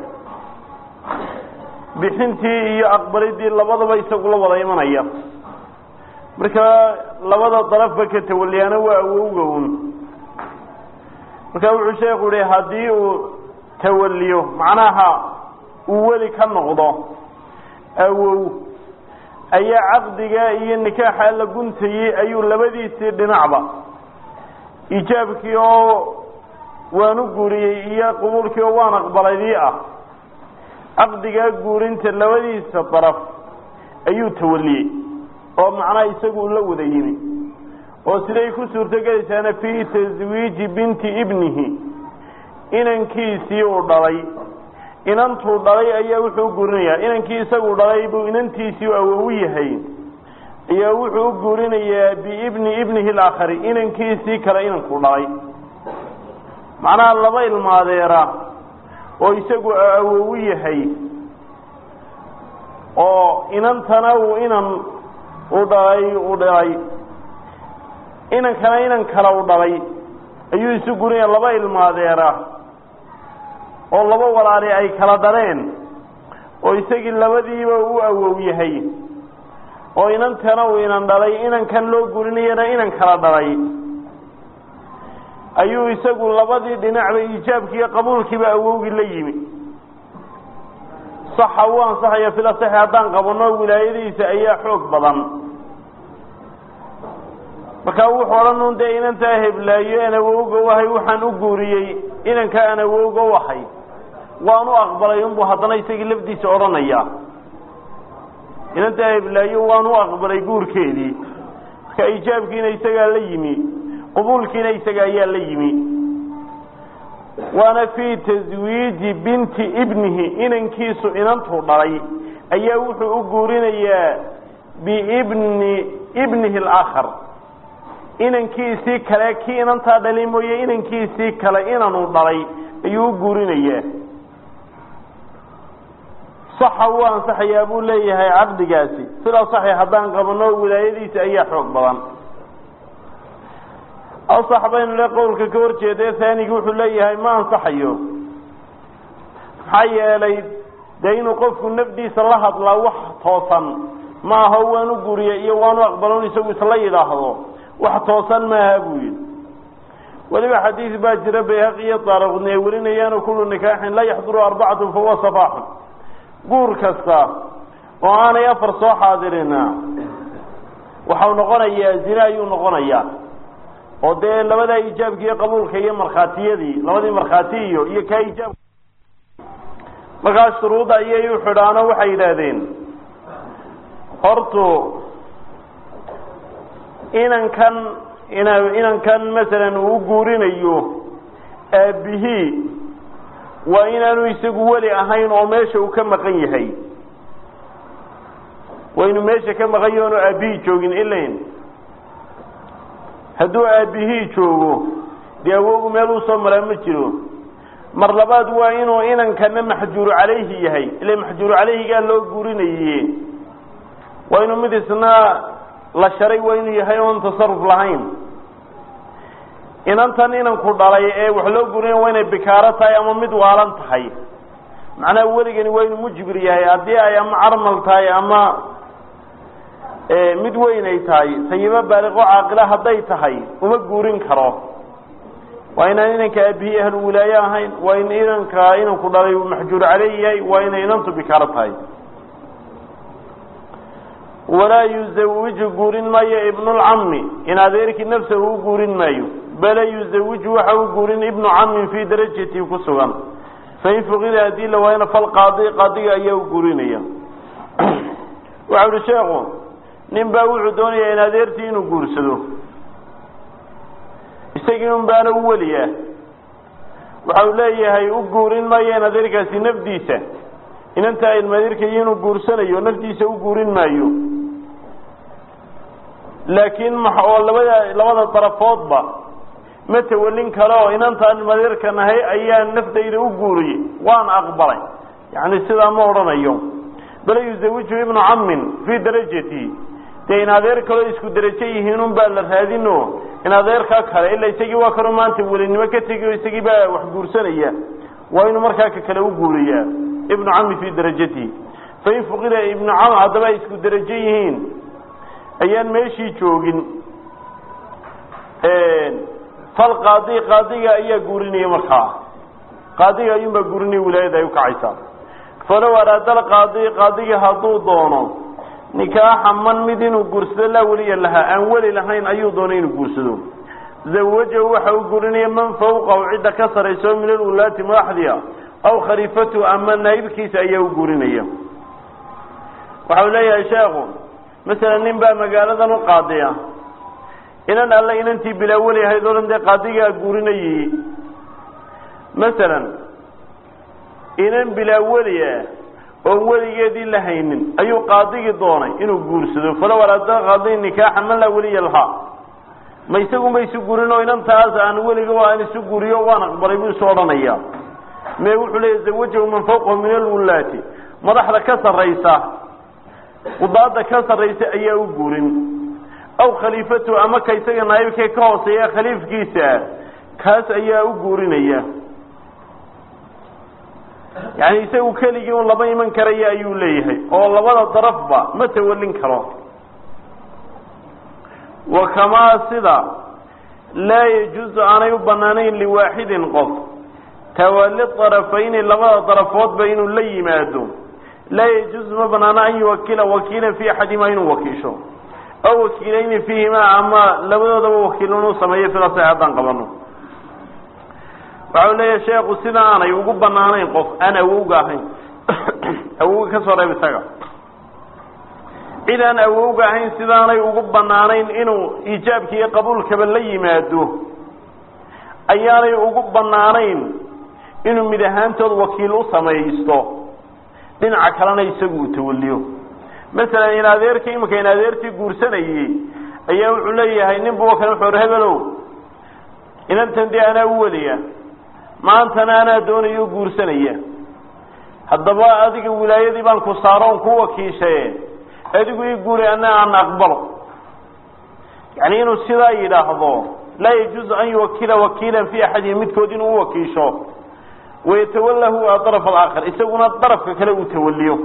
bixintii iyo aqbalidii labadaba isagu la wada imanaya marka labada darafba ka tawaliyaana waa awowga un marka wuxuu sheekhu yihi haddii uu tawaliyo macnaha uu weli ka noqdo awow ayaa caqdiga iyo nikaaxa la guntayey ayuu labadiisii dhinacba iijaabkii oo waan u guuriyey iyo qubuulkii oo waan aqbalaydii ah caqdigaa guurinta labadiisa daraf ayuu tawaliyey oo macnaha isagu la wada yimi oo siday ku suurtogelaysaana fii taswiiji binti ibnihi inankiisii uu dhalay inantuu dhalay ayaa wuxuu u guurinayaa inankii isagu dhalay buu inantiisii awow yahay ayaa wuxuu u guurinayaa biibni ibnihi alaakhari inankiisii kale inankuu dhalay macnaha laba ilmaadeera oo isagu awow yahay oo inantana uu inan u dhalay u dhalay inankana inan kale u dhalay ayuu isu gurinaya laba ilmaadeera oo laba walaali ay kala dhaleen oo isagii labadiiba u awow yahay oo inantana uu inan dhalay inankan loo gurinayana inan kala dhalay ayuu isagu labadii dhinacba iijaabkii iyo qabuulkiiba awowgii la yimi saxa u ansaxaya fil asaxi haddaan qabanno wilaayadiisa ayaa xoog badan markaa wuxuu odhan un dee inantaa heblaayo aan awowga u ahay waxaan u guuriyey inanka aan awowga u ahay waan u aqbalay unbuu haddana isagii lafdiisa odhanaya inantaa heblaayo waan u aqbalay guurkeedii marka iijaabkiina isagaa la yimi qubuulkiina isaga ayaa la yimi waana fii taswiiji binti ibnihi inankiisu inantuu dhalay ayaa wuxuu u guurinayaa biibni ibnihi alaakhar inankiisii kale kii inantaa dhalay mooye inankiisii kale inanu dhalay ayuu u guurinayaa saxa wuu ansaxayaa buu leeyahay caqdigaasi sidaa saxi haddaan qabano wilaayadiisa ayaa xoog badan asax baynu le qowlka ka horjeeda haanigi wuxuu leeyahay ma ansaxayo maxaa yeelay dee inuu qofku nafdiisa la hadlaa wax toosan ma aho waanu guriya iyo waanu aqbalon isagu isla yidhaahdo wax toosan maaha buu yidhi weliba xadiis baa jira bayhaqi iyo daaraqudni ay warinayaano kullu nikaaxin laa yaxduru arbacatun fahuwa safaaxun guur kasta oo aanay afar soo xaadirina waxau noqonayaa zine ayuu noqonayaa oo dee labadaa ijaabki iyo qabuulka iyo markhaatiyadii labadii markhaati iyo iyo kaa ijaab markaas shuruudda ayay u xidhaano waxay yidhaahdeen hortu inankan ina inankan masalan uu guurinayo aabihii waa inaanu isagu weli ahayn oo meesha uu ka maqan yahay waa inuu meesha ka maqan yahi oonu aabihii joogin ilain hadduu aabihii joogo dee awogu meel uu soo maraa ma jiro mar labaad waa inuu inankana maxjuuru calayhi yahay ila maxjuuru calayhigaa loo guurinaye waa inuu mid isna la sharay waa inuu yahay oon tasaruf lahayn inantan inanku dhalay ee wax loo guurinaya waa inay bikaaro tahay ama mid waalan tahay macnaha weligani waa inuu mujbir yahay haddii ay ama carmal tahay ama mid weyn ay tahay sayibo baaliqo caaqila hadday tahay uma guurin karo waa inaan inanka aabihii ahlu wilaaye ahayn waa in inanka inanku dhalay maxjuur caleyh yahay waa inay inantu bikaaro tahay walaa yuzawiju guurin maayo ibnulcami in adeerkii nafsahu u guurin maayo bale yuzawiju waxa u guurin ibnu camin fii darajatii ku sugan fain fuqida haddii la waayana falqaadi qaadiga ayaa u guurinaya waxau uhi sheekhu nin baa wuxuu doonayaa in adeertii inuu guursado isagii un baana u weliya waxau leeyahay u guurin maayo in adeerkaasi nafdiisa inantaa ilmadeerkaiyo inuu guursanayo naftiisa u guurin maayo laakiin ma oo labada labada darafoodba ma tawalin kale oo inantaan ilmadeerka nahay ayaa naftayda u guuriyey waan aqbalay yani sidaa ma odhanayo bal yuzawiju ibnu camin fii darajati dee in adeer kaloo isku derajo yihiin un baa la raadino in adeerkaa kale ila isagii waa kanoo maanta welinimo ka tegi o isagii baa wax guursanaya waa inuu markaa ka kale u guuriyaa ibnu cami fii darajatihi fain fuqida ibnu cam haddaba ay isku derajo yihiin ayaan meeshii joogin fal qaadi qaadiga ayaa guurinaya markaa qaadiga ayuunbaa guurinaya wilaayada ay ukacaysaa falow araada alqaadi qaadiga hadduu doono nikaaxa man mid inuu guursado laa weliya lahaa aan weli lahayn ayuu doonay inuu guursado zawajahu waxa uu guurinaya man fawqahu cidda ka sarayso min alwulaati madaxdia aw khaliifatu ama naayibkiisa ayaa u guurinaya waxau leeyahay sheekhu masalan nin baa magaaladan u qaadiya inan alle inantii bilaa weli ahayd oo dhan dee qaadigaa guurinayay masalan inan bilaa weli ah oon weligeedii la haynin ayuu qaadigii doonay inuu guursado falow araada qaadi nikaaxa man laa weliya lahaa ma isagunba isu guurin oo inantaas aan weliga aan isu guuriyo waan aqbalay buu isu odhanaya me wuxuu leeya zawajahu man fawqahu min alwulaati madaxda ka sarraysa qudaada ka sarraysa ayaa u guurin aw khaliifatu ama ka isaga naayibkee ka hooseeya khaliifkiisa kaas ayaa u guurinaya yani isagu keligii un lama iman karaya ayuu leeyahay oo labada darafba ma tawalin karo wa kamaa sida laa yajuusu aanay u banaanayn liwaaxidin qof tawali darafayni labada darafoodba inuu la yimaado laa yajuusu ma banaano an yuwakila wakiilan fi axadima inuu wakiisho aw wakiilayni fiihima ama labadoodaba wakiil inuu sameeyo sidaas haddaan qabano waxau leeyahay sheekhu sida aanay ugu banaanayn qof aan awowga ahayn awowga ka soo reeb isaga cid aan awowga ahayn sidaanay ugu banaanayn inuu iijaabka iyo qabuulkaba la yimaado ayaanay ugu banaanayn inuu mid ahaantood wakiil u samaysto dhinaca kalena isagu uu tawaliyo masalan in adeerka imika in adeertii guursanayey ayaa wuxuu leeyahay nin buu kale wuxuu hebelow inantan dee anaa u weliya maantana anaa doonayo guursanaya haddaba adiga wilaayadii baan ku saaro on ku wakiishaye adigu ii guuri ana aan aqbalo yani inuu sidaa yidhaahdo laa yajuuzu an yuwakila wakiilan fi axadihim midkood inuu uwakiisho wayatawala huwa daraf alaakhar isaguna darafka kale uu tawaliyo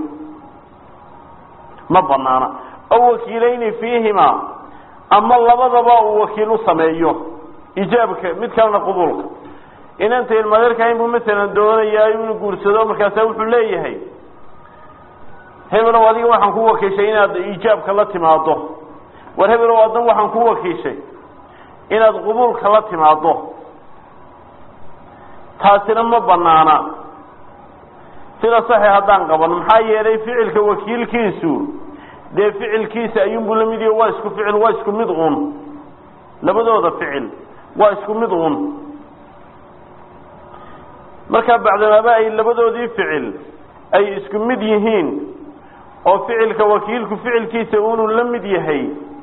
ma banaana aw wakiilayni fiihima ama labadaba uu wakiil u sameeyo ijaabka mid kalena qubuulka inanta ilmadeerka inbuu masalan doonayaa inuu guursado markaasa wuxuu leeyahay hebelow adiga waxaan ku wakiishay inaad ijaabka la timaado war hebelow adan waxaan ku wakiishay inaad qubuulka la timaado taasina ma banaana sida saxi haddaan qaban maxaa yeelay ficilka wakiilkiisu dee ficilkiisa ayuunbuu la mid yahi waa isku ficil waa isku mid un labadooda ficil waa isku mid un markaa bacdamaaba ay labadoodii ficil ay isku mid yihiin oo ficilka wakiilku ficilkiisa unuu la mid yahay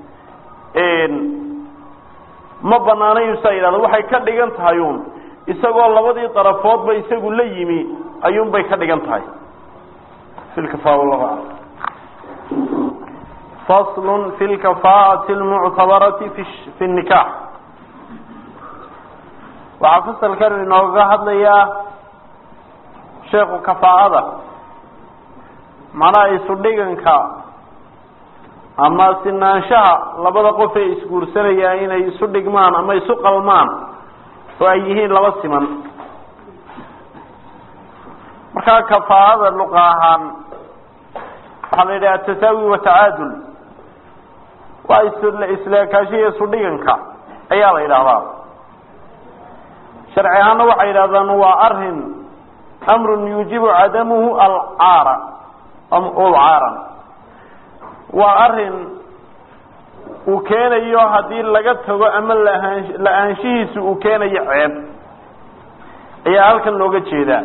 ma banaanayu saa yidhahdo waxay ka dhigan tahay uun isagoo labadii darafoodba isagu la yimi ayuun bay ka dhigan tahay fasl fi lkafaa'ati lmuctabarati fi nikax waxaa fasalkan inooga hadlayaa sheekhu kafaa'ada macnaha isudhiganka ama sinaanshaha labada qof ee isguursanayaan inay isu dhigmaan ama isu qalmaan oo ay yihiin laba siman markaa kafaa'ada luqa ahaan waxaa la yidhaha atasaawi watacaadul waa isleekaashiya isudhiganka ayaa la yidhahdaa sharci ahaana waxay yidhahdaan waa arin amrun yuujibu cadamuhu alcaara ulcaaran waa arin uu keenayo haddii laga tago ama laaan la-aanshihiisu uu keenayo ceeb ayaa halkan looga jeedaa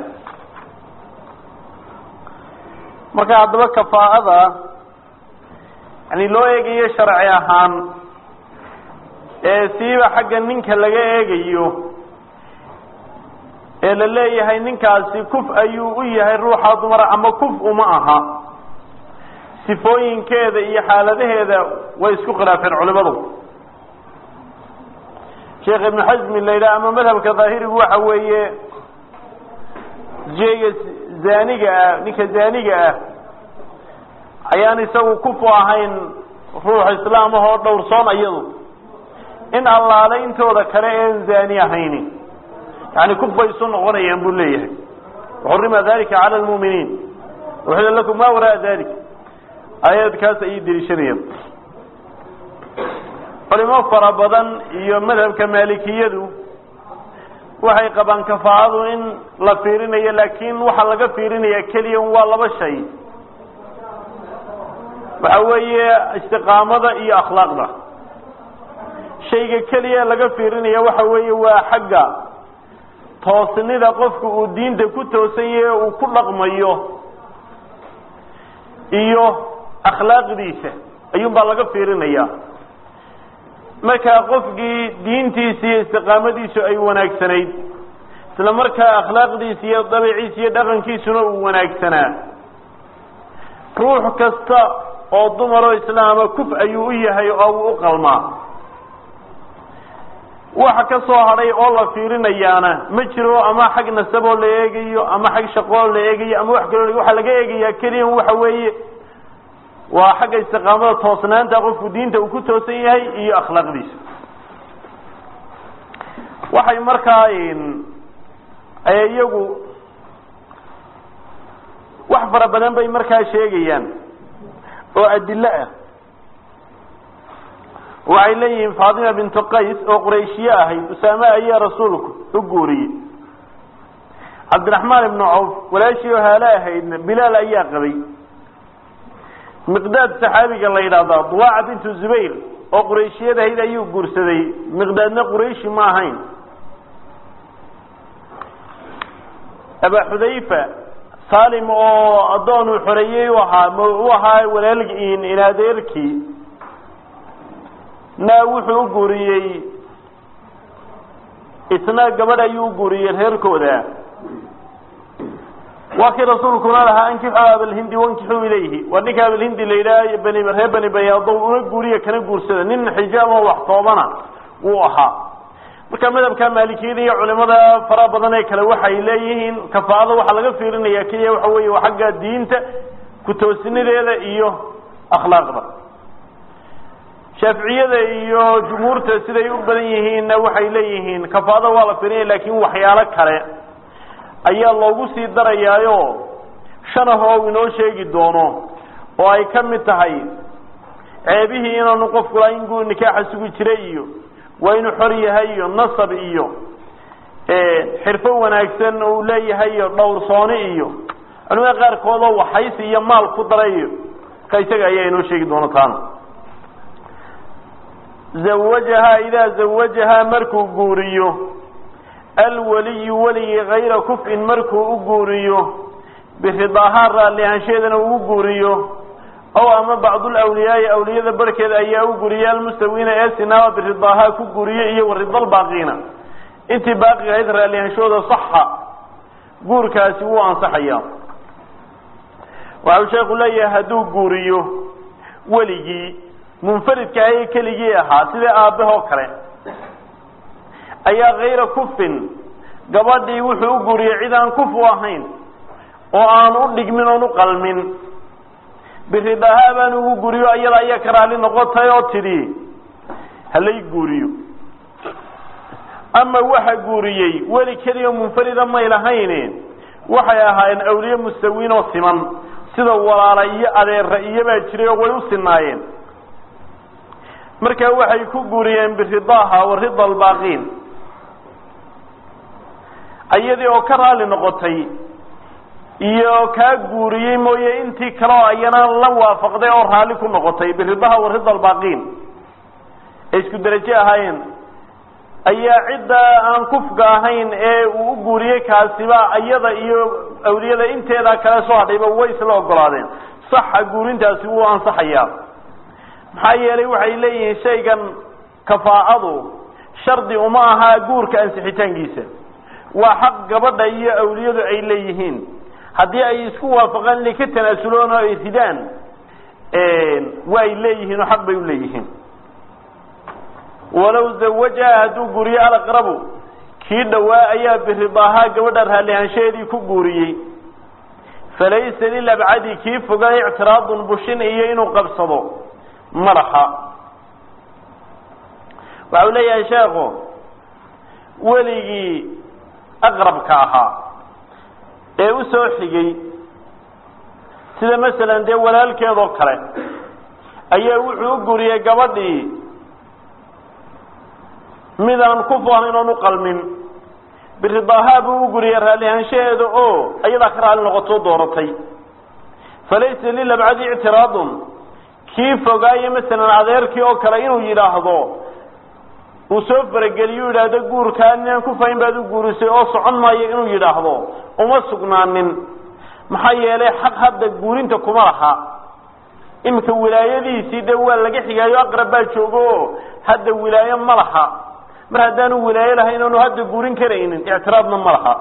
marka haddaba kafaa'ada yani loo eegayo sharci ahaan ee siiba xagga ninka laga eegayo ee la leeyahay ninkaasi kuf ayuu u yahay ruuxa dumara ama kuf uma aha sifooyinkeeda iyo xaaladaheeda way isku khilaafeen culimadu sheekh ibnu xasmi la yidhaha ama madhabka daahirigu waxa weeye jeega zaaniga ah ninka zaaniga ah ayaan isagu kufu ahayn ruux islaam ahoo dhowrsoon iyadu in allaale intooda kale een zaani ahayni yani kuf bay isu noqonayaan buu leeyahay xurima dalika cala lmu'miniin uxila lakum ma waraa dalik aayadkaas ayay deliishanayaan culimo fara badan iyo madhabka maalikiyadu waxay qabaan kafaa'adu in la fiirinayo laakin waxaa laga fiirinaya keliya waa laba shay waxa weeye istiqaamada iyo akhlaaqda shayga keliya laga fiirinaya waxa weeye waa xagga toosnida qofku uu diinta ku toosan yahe uu ku dhaqmayo iyo akhlaaqdiisa ayuun baa laga fiirinaya markaa qofkii diintiisa iyo istiqaamadiisu ay wanaagsanayd isla markaa akhlaaqdiisa iyo dabiciisa iyo dhaqankiisuna uu wanaagsanaa ruux kasta oo dumaroo islaama kuf ayuu u yahay oo uu u qalmaa waxa ka soo hadhay oo la fiirinayaana ma jiro ama xag nasaboo la eegayo ama xag shaqoo la eegayo ama wax kaloo waxaa laga eegayaa keliya waxa weeye waa xagga istiqaamada toosnaanta qofku diinta uu ku toosan yahay iyo akhlaaqdiisa waxay markaa iyagu wax fara badan bay markaa sheegayaan oo adilo ah waxay leeyihiin faatima bintu qays oo qurayshiye ahayd usaame ayaa rasuulku u guuriyey cabdiraxmaan ibnu cawf walaashii oo haale ahaydna bilaal ayaa qabay miqdaad saxaabiga la yidhaahdaa duwaaca bintu zubayr oo qurayshiyeed ahayd ayuu guursaday miqdaadna qurayshi ma ahayn aba xudayfa salim oo addoon uu xoreeyey u ahaa u ahaa walaalgiin inadeerkii naa wuxuu u guuriyey isna gabadh ayuu u guuriyey reerkooda waa kii rasuulkuna lahaa ankixu abalhindi wankixuu ilayhi waa ninka abalhindi la yidhaha bani reer bani bayaado una guuriya kana guursada nin xijaab oo wax toobana wuu ahaa marka madhabka maalikiyada iyo culimada fara badan ee kale waxay leeyihiin kafaa'ada waxaa laga fiirinaya keliya waxa weeye waa xagga diinta ku-toosinadeeda iyo akhlaaqda shaaficiyada iyo jumhuurta siday u badan yihiinna waxay leeyihiin kafaa'ada waa la fiirinaya laakin waxyaalo kale ayaa loogu sii darayaayo shan ah oo inoo sheegi doono oo ay ka mid tahay ceebihii inaanu qofku laa in guu nikaaxa sugi jiray iyo waa inuu xor yahay iyo nasab iyo xirfo wanaagsan uu leeyahay iyo dhowrsooni iyo culimada qaarkood oo waxaysi iyo maal ku daray iyo ka isaga ayaa inoo sheegi doona taana zawajahaa idaa zawajahaa markuu guuriyo alwaliyu weligii kayra kufin markuu u guuriyo biridaahaa raalli ahaansheedana uu u guuriyo ow ama bacdulawliyaai awliyada barhkeeda ayaa u guriya almustawiina ee sinaaba biridaahaa ku guriye iyo waridalbaaqiina intii baaqiga ahayd raalli ahaanshooda saxa guurkaasi wuu ansaxayaa waxau sheekhu leeyahay hadduu guuriyo weligii munfaridka ahaye keligii ahaa sida aabbahoo kale ayaa kayra kufin gabadhii wuxuu u guuriyey cid aan kufu ahayn oo aan u dhigmin oon u qalmin biridaahaa baan ugu guriyo iyada ayaa ka raali noqotay oo tidhi halay guuriyo ama waxa guuriyey weli keliya munfarida may lahayne waxay ahaayeen awliye mustawiin oo siman sida walaala iyo adeera iyobaa jiray oo way u sinaayeen markaa waxay ku guuriyeen biridaaha wa rida albaaqiin iyadii oo ka raali noqotay iyo kaa guuriyey mooye intii kale oo ayana la waafaqday oo raalli ku noqotay biridaha wa rida albaaqiin ay isku derajo ahaayeen ayaa cidda aan kufka ahayn ee uu u guuriyey kaasiba iyada iyo awliyada inteeda kale soo hadhayba way isla ogolaadeen saxa guurintaasi wuu ansaxayaa maxaa yeelay waxay leeyihiin shaygan kafaa'adu shardi uma aha guurka ansixitaankiisa waa xaq gabadha iyo awliyadu ay leeyihiin haddii ay isku waafaqaan inay ka tanaasuloon oo ay ridaan waa ay leeyihiin oo xaq bay u leeyihiin walow zawajaha hadduu guuriyo alaqrabu kii dhowaa ayaa biridaahaa gabadha raallihaanshaheedii ku guuriyey falaysa lilabcadi kii fogaa ictiraadun bushin iyo inuu qabsado madaxa waxa u leeyahay sheekhu weligii aqrabka ahaa ee u soo xigay sida masalan dee walaalkeedoo kale ayaa wuxuu u guriyey gabadhii midaan kufu ahayn oon u qalmin biridaahaa buu u guriyey raallihaanshaheeda oo ayadaa ka raalli noqotoo dooratay falaysa lilabcadi ictiraadun kii fogaaye masalan adeerkii oo kale inuu yidhaahdo uu soo farageliyo yidhaahdo guurkaa ninaan kufahayn baad u guurisay oo socon maayo inuu yidhaahdo uma sugnaanin maxaa yeelay xaq hadda guurinta kuma laha iminka wilaayadiisii de waa laga xigaayo aqrab baa joogo oo hadda wilaayo ma laha mar haddaanu wilaayo lahayn oonu hadda guurin karaynin ictiraadna ma laha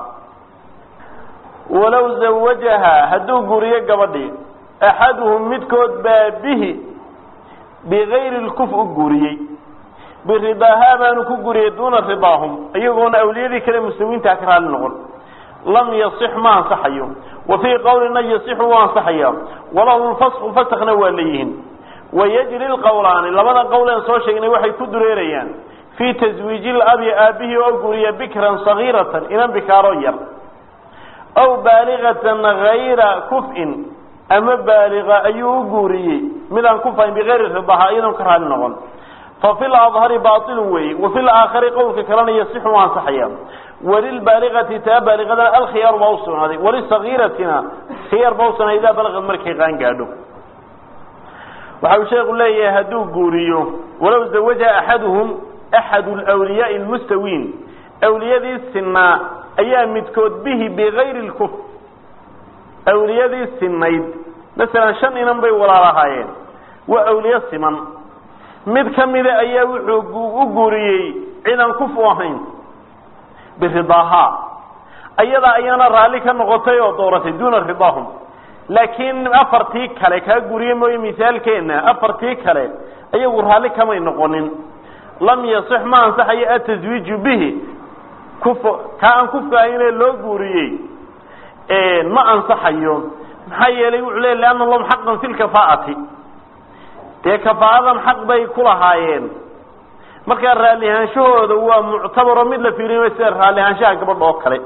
walow zawajaha hadduu guuriyo gabadhii axaduhum midkood baa bihi bigayri lkuf u guuriyey biridaahaa baanu ku guriyey duuna ridaahum iyagoona awliyadii kale muslimiintaa ka raali noqon lam yasix ma ansaxayo wa fii qowlina yasixu wuu ansaxaya walahu lfasku fasakna waa leeyihiin wayajri lqowlaani labada qowl een soo sheegnay waxay ku dureerayaan fii taswiiji labi aabihii oo guriya bikran sagiiratan inan bikaaroo yar aw baaligatan gayra kuf'in ama baaliga ayuu u guuriyey midaan kufayn bigayri ridaha iyadoon ka raali noqon fafi ladhari bailun weeye wafi laakhari qowlka kalena yasixu u ansaxaya walilbaaligati taa baaligadana alkhiyaaru baa usugnaaday walisagiiratina khiyaar baa usugnaaday idaa balagad markay qaan gaadho waxa uu sheeku leeyahay hadduu guuriyo walow zawajaha axaduhum axadu lwliyaai lmustawiin awliyadii sinaa ayaa midkood bihi bigayri lkuf awliyadii sinayd masalan shan inan bay walaalahaayeen waa awliye siman mid ka mida ayaa wuxuu u guuriyey cidan kufu ahayn biridaahaa ayadaa ayaana raalli ka noqotay oo dooratay duuna ridaahum laakiin afartii kale kaa guriye mooye misaalkeena afartii kale ayagu raalli kamay noqonin lam yasix ma ansaxayo ataswiiju bihi kuf kaa aan kufka ahaynee loo guuriyey ma ansaxayo maxaa yeelay wuxuu leey lianna lahum xaqan fi lkafaa'ati dee kafaa'adan xaq bay ku lahaayeen markaa raallihaanshahooda waa muctabaro mid la fiiriyo sida raallihaanshaha gabadha oo kale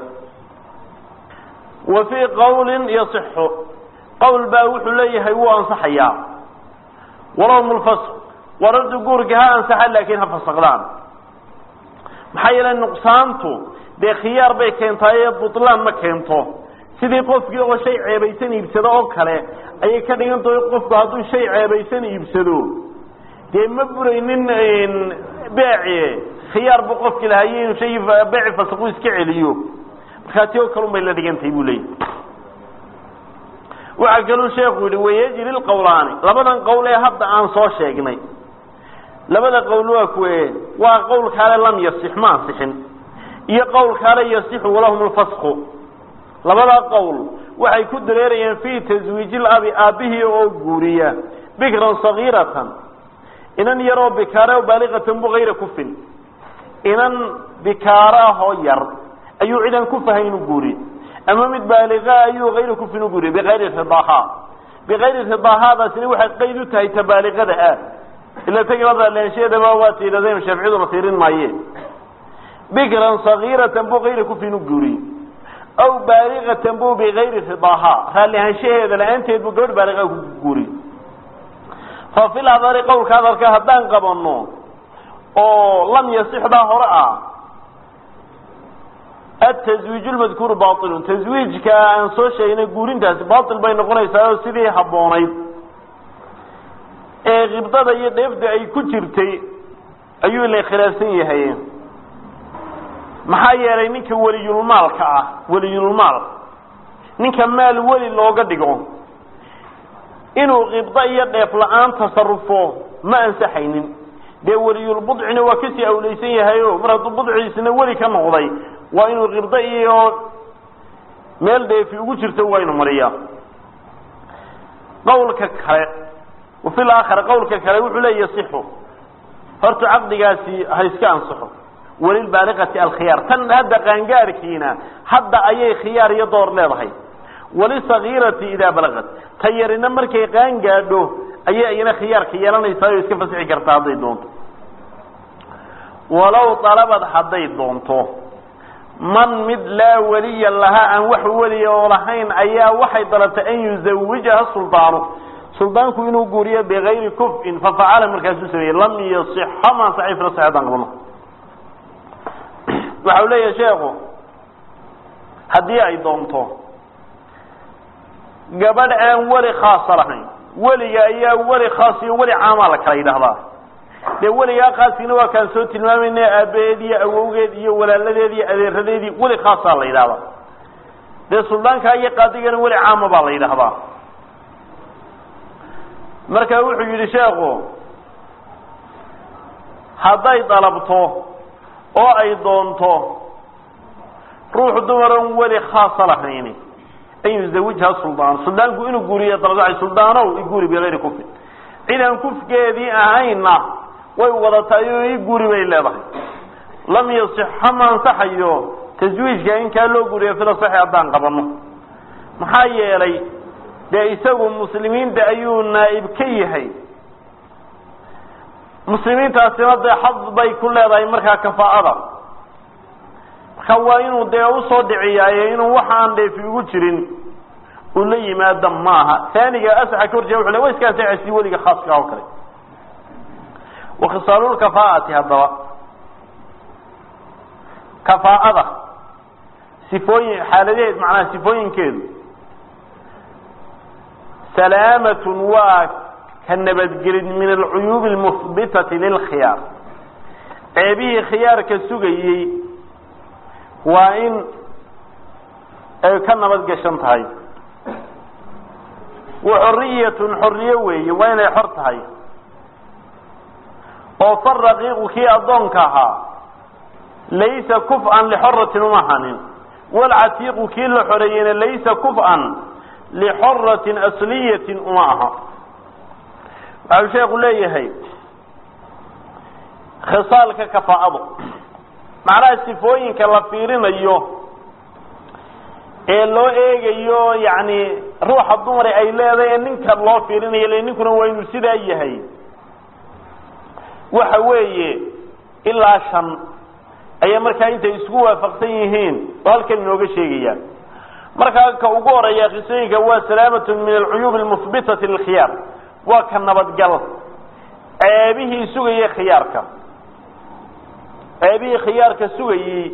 wa fii qawlin yasixu qowl baa wuxuu leeyahay wuu ansaxayaa walahum lfasq warardu guurka ha ansaxa laakiin ha fasaqdaan maxaa yeelay nuqsaantu dee khiyaar bay keentaaye butlaan ma keento sidii qofkii oo shay ceebaysan iibsado oo kale ayay ka dhigan tahay qofku hadduu shay ceebaysan iibsado dee ma buraynin beeci khiyaar buu qofki lahaye inuu shay beeci fasaqu iska celiyo markaa ti oo kalun bay la dhigantahay buu leeyahy waxaa kaluu sheekhu yihi wayajri lqawlaani labadan qowl ee hadda aan soo sheegnay labada qowl waa kuwe waa qowl kaale lam yasix ma ansixin iyo qowl kaale yasixu walahum lfasqu labadaa qowl waxay ku dareerayaan fii taswiiji labi aabbihii oo guuriya bikran sagiiratan inan yaroo bikaara baaliqatan bu hayra kufin inan bikaaraahoo yar ayuu cidan kufahay inuu guuriye ama mid baaliqa ayuu hayra kufin u guuriye bikayri ridaaha bikayri ridaahaadaasina waxay qayd u tahay tabaaliqada ah ila tagiladaaleensheedaba waa tiiradeen shaaficiyaduna tiirin maaye bikran sagiiratan bu hayra kufin u guuriye aw baaliqatan bu bikayri ridaaha raallihaanshaheeda la-aanteed buu gabadh baaliqa ku guuriye fa fil hadari qowlka hadalka haddaan qabano oo lam yasixdaa hore ah ataswiij lmadkuuru bailun taswiijka aan soo sheegnay guurintaasi bail bay noqonaysaa oo sidii habboonayd ee kibdada iyo dheefda ay ku jirtay ayuu ila khilaafsan yahay maxaa yeelay ninka weliyulmaalka ah weliyulmaal ninka maal weli looga dhigo inuu kibdo iyo dheef la-aan tasarufo ma ansaxaynin dee weliyulbudcina waa kasii awleysan yahay o mar hadduu budciisna weli ka noqday waa inuu kibdo iyo meel dheefi ugu jirto waa inu mariyaa qawlka kale wafi laakhar qawlka kale wuxuu leeya yasixu horta caqdigaasi ha iska ansaxo walilbaaliqati alkhiyaar tan hadda qaangaarkiina hadda ayay khiyaar iyo door leedahay walisagiirati idaa balaqat ta yarina markay qaan gaadho ayay iyana khiyaarka yeelanaysaa oo iska fasixi kartaa hadday doonto walow dalabad hadday doonto man mid laa weliya lahaa aan wax weliya oo lahayn ayaa waxay dalabtay an yuzawijaha suldaanu suldaanku inuu guuriyo bigayri kufin fafacala markaasuu sameeyey lam yasixa ma ansaxay fila saxeedaan qabno waxa u leeyahay sheekhu haddii ay doonto gabadh aan weli khaasa lahayn weliga ayaa weli khaas iyo weli caamaa la kala yidhaahdaa dee weligaa khaaskiina waa kaan soo tilmaamayna aabaheed iyo awowgeed iyo walaaladeed iyo adeeradeedii weli khaasaa la yidhahdaa dee suldaankaa iyo qaadigana weli caama baa la yidhaahdaa marka wuxuu yidhi sheekhu hadday dalabto oo ay doonto ruux dumaran weli khaasa lahayni an yuzawijha suldaan suldaanku inuu guuriyo dalabacay suldaanow iguuri bigayri kufin cidaan kufkeedii ahayna way wadataay oo i guuri bay leedahay lam yasixa ma ansaxayo taswiijka in kaa loo guuriyo fila saxi haddaan qabano maxaa yeelay dee isagu muslimiinta ayuu naa'ib ka yahay muslimiintaasina dee xad bay ku leedahay markaa kafaa'ada marka waa inuu dee usoo dhiciyaaye inuu waxaan dheefi ugu jirin uu la yimaado maaha taaniga asaxa ka horjeeda wuxu le wa iska ansaxaysi weliga khaaska oo kale wakhisaalulkafaa'ati haddaba kafaa'ada sifooyin xaaladaheed macnaha sifooyinkeedu salaamatun waa ka nabadgelid min alcuyuubi almuhbitati lilkhiyaar ceebihii khiyaarka sugayey waa in ay ka nabad gashan tahay wa xoriyatun xorriye weeye waa inay xor tahay oo faraqiiqu kii addoonka ahaa laysa kuf-an lixoratin uma ahanin walcatiiqu kii la xoreeyeyna laysa kuf-an lixoratin asliyatin uma aha waxau sheekhu leeyahay khisaalka kafaa'adu macnaha sifooyinka la fiirinayo ee loo eegayo yacni ruuxa dumare ay leedahay ee ninka loo fiirinayo le ninkuna waa inuu sidaa yahay waxa weeye ilaa shan ayaa markaa intay isku waafaqsan yihiin oo halkan inooga sheegayaan markaa ka ugu horeeya qisooyinka waa salaamatun min alcuyuub almuhbitati lilkhiyaar waa ka nabadgal ceebihii sugayay khiyaarka ceebihii khiyaarka sugayey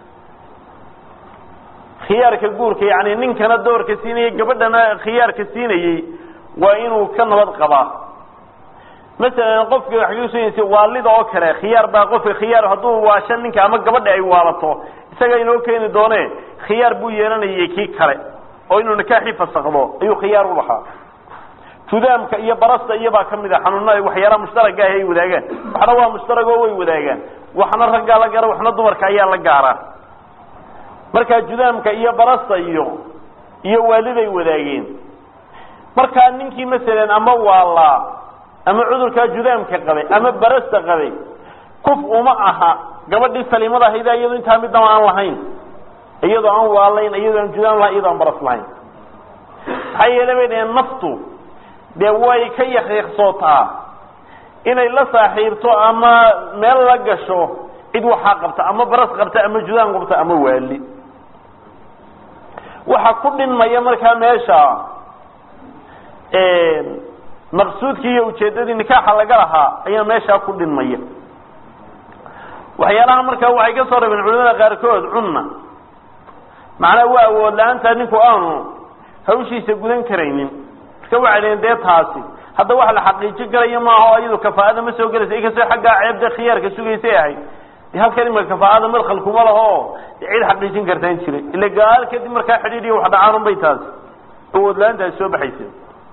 khiyaarka guurka yani ninkana doorka siinayay gabadhana khiyaarka siinayey waa inuu ka nabad qabaa masalan qofka waxay usugaysa waalida oo kale khiyaar baa qofka khiyaar hadduu waasho ninka ama gabadha ay waalato isaga inoo keeni doone khiyaar buu yeelanayay kii kale oo inuu nikaaxii fasakdo ayuu khiyaar u lahaa judaamka iyo barasta iyobaa kamid a xanuunada waxyaalaha mushtaraka ah ay wadaagaan waxna waa mushtarag oo way wadaagaan waxna raggaa la gaara waxna dumarka ayaa la gaaraa markaa judaamka iyo barasta iyo iyo waaliday wadaageen markaa ninkii masalan ama waalaa ama cudurkaa judaamka qabay ama barasta qabay kuf uma aha gabadhii saliimada ahayda iyado intaa midnaba aan lahayn iyadoo aan waalayn iyadoo aan judaam lahayn iyadoo aan baras lahayn maxaa yeele bay dhaheen naftu dee way ka yaqiiqsootaa inay la saaxiibto ama meel la gasho cid waxaa qabta ama baras qabta ama judaam qabta ama waali waxa ku dhinmaya markaa meesha maqsuudkii iyo ujeedadii nikaaxa laga lahaa ayaa meeshaa ku dhinmaya waxyaalaha markaa waxay ka soo rabeen culimada qaarkood cunna macnaha waa awood la-aanta ninku aanu hawshiisa gudan karaynin marka waxay dhaheen dee taasi hadda wax la xaqiijin karayo maaha oo iyadu kafaa'ada ma soo gelaysa inkastoo xaggaa ceebda khiyaarka sugaysay ahayd de halkan imaka kafaa'ada madkhalkuma laho oo cid xaqiijin kartaan jiray ila gaal kadib markaa xidhiidhiyo wax dhacaanun bay taasi awood la-aantaasi soo baxaysa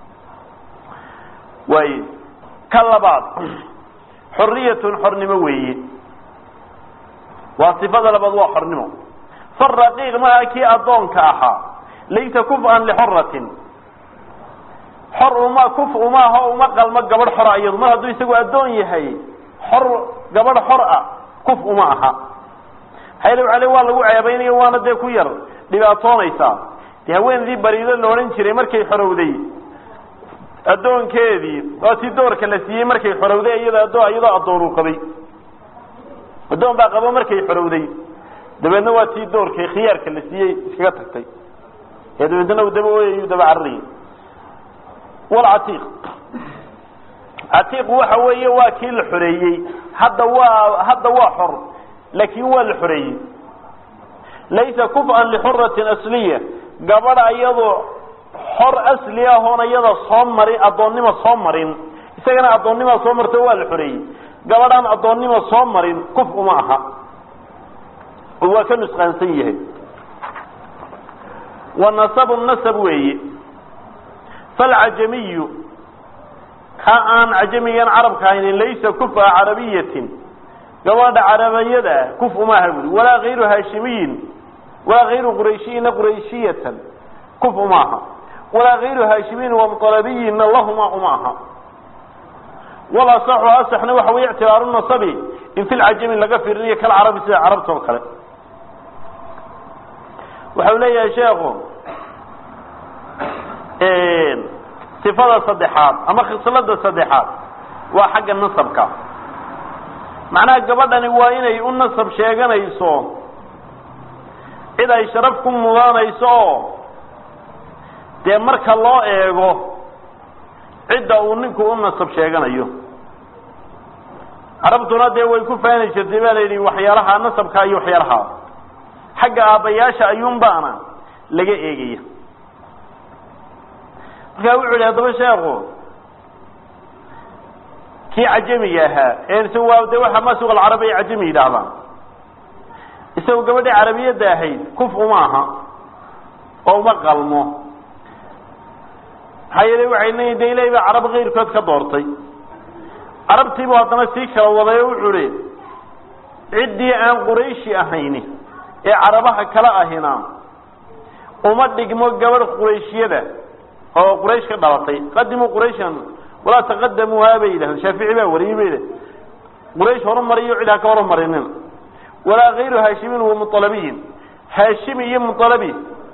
waaye ka labaad xoriyatun xornimo weeye waa sifada labaad waa xornimo faraqiiq maha kii addoonka ahaa laysa kuf-an lixoratin xor uma kuf umaaho uma qalmo gabadh xora iyadu mar hadduu isagu addoon yahay xor gabadh xor ah kuf uma aha hayl ale waa lagu ceebaynayo waana dee ku yar dhibaatoonaysaa de haweenadii bariido la odhan jiray markay xorowday addoonkeedii waa tii doorka la siiyey markay xorowday iyada adoo iyadoo addoonuu qabay addoon baa qabo markay xorowday dabeedna waa tii doorkay khiyaarka la siiyey iskaga tagtay ee dabeedna u daba ooyayu daba cararayay walcatiiq catiiq waxa weeye waa kii la xoreeyey hadda waa hadda waa xor laakin waa la xoreeyey laysa kuf-an lixuratin asliya gabadha iyadoo xor asli ah oon iyada soo marin addoonnimo soo marin isagana addoonnima soo marto waa la xoreeyey gabadhaan addoonnimo soo marin kuf uma aha oo waa ka nusqaansan yahay wa nasabu nasab weeye falcajamiyu ka aan cajamigan carabka haynin laysa kufa carabiyatin gabadha carabiyada kuf uma aha buri walaa hayru haashimiyin walaa hayru qurayshiyina qurayshiyatan kuf uma aha walaa hayru haashimiyin wamualabiyinna lahuma uma aha walasaxu asaxna waxa wey ictibaaru nasabi in fi lcajami laga fiirinayo kal carabi sida carabta oo kale waxau leeyahay sheekhu sifada saddexaad ama khislada saddexaad waa xagga nasabka macnaha gabadhani waa inay u nasab sheeganayso cid ay sharaf ku mudanayso oo dee marka loo eego cidda uu ninku u nasab sheeganayo carabtuna dee way ku faani jirtay baa la yidhi waxyaalaha nasabka iyo waxyaalaha xagga aabbayaasha ayuunbaana laga eegaya markaa wuxu yihi haddaba sheekhu kii cajamiga ahaa ee waa de waxa masuq alcarabi ay cajami yidhaahdaan isagu gabadhii carabiyadda ahayd kuf uma aha oo uma qalmo maxaa yeele waxay leeyihin de ilahay baa carab kayrkood ka doortay carabtiibuu haddana sii kala waday oo wuxuu hi ciddii aan qurayshi ahayni ee carabaha kala ahina uma dhigmo gabadh qurayshiyada oo quraysh ka dhalatay qadimuu qurayshan walaa taqadamuuhaa bay yidhahdeen shaafici baa wariyey bay yidhahdeen quraysh horumariyo cid ha ka horumarinin walaa kayru haashimin wa mualabiyin haashimi iyo mualabi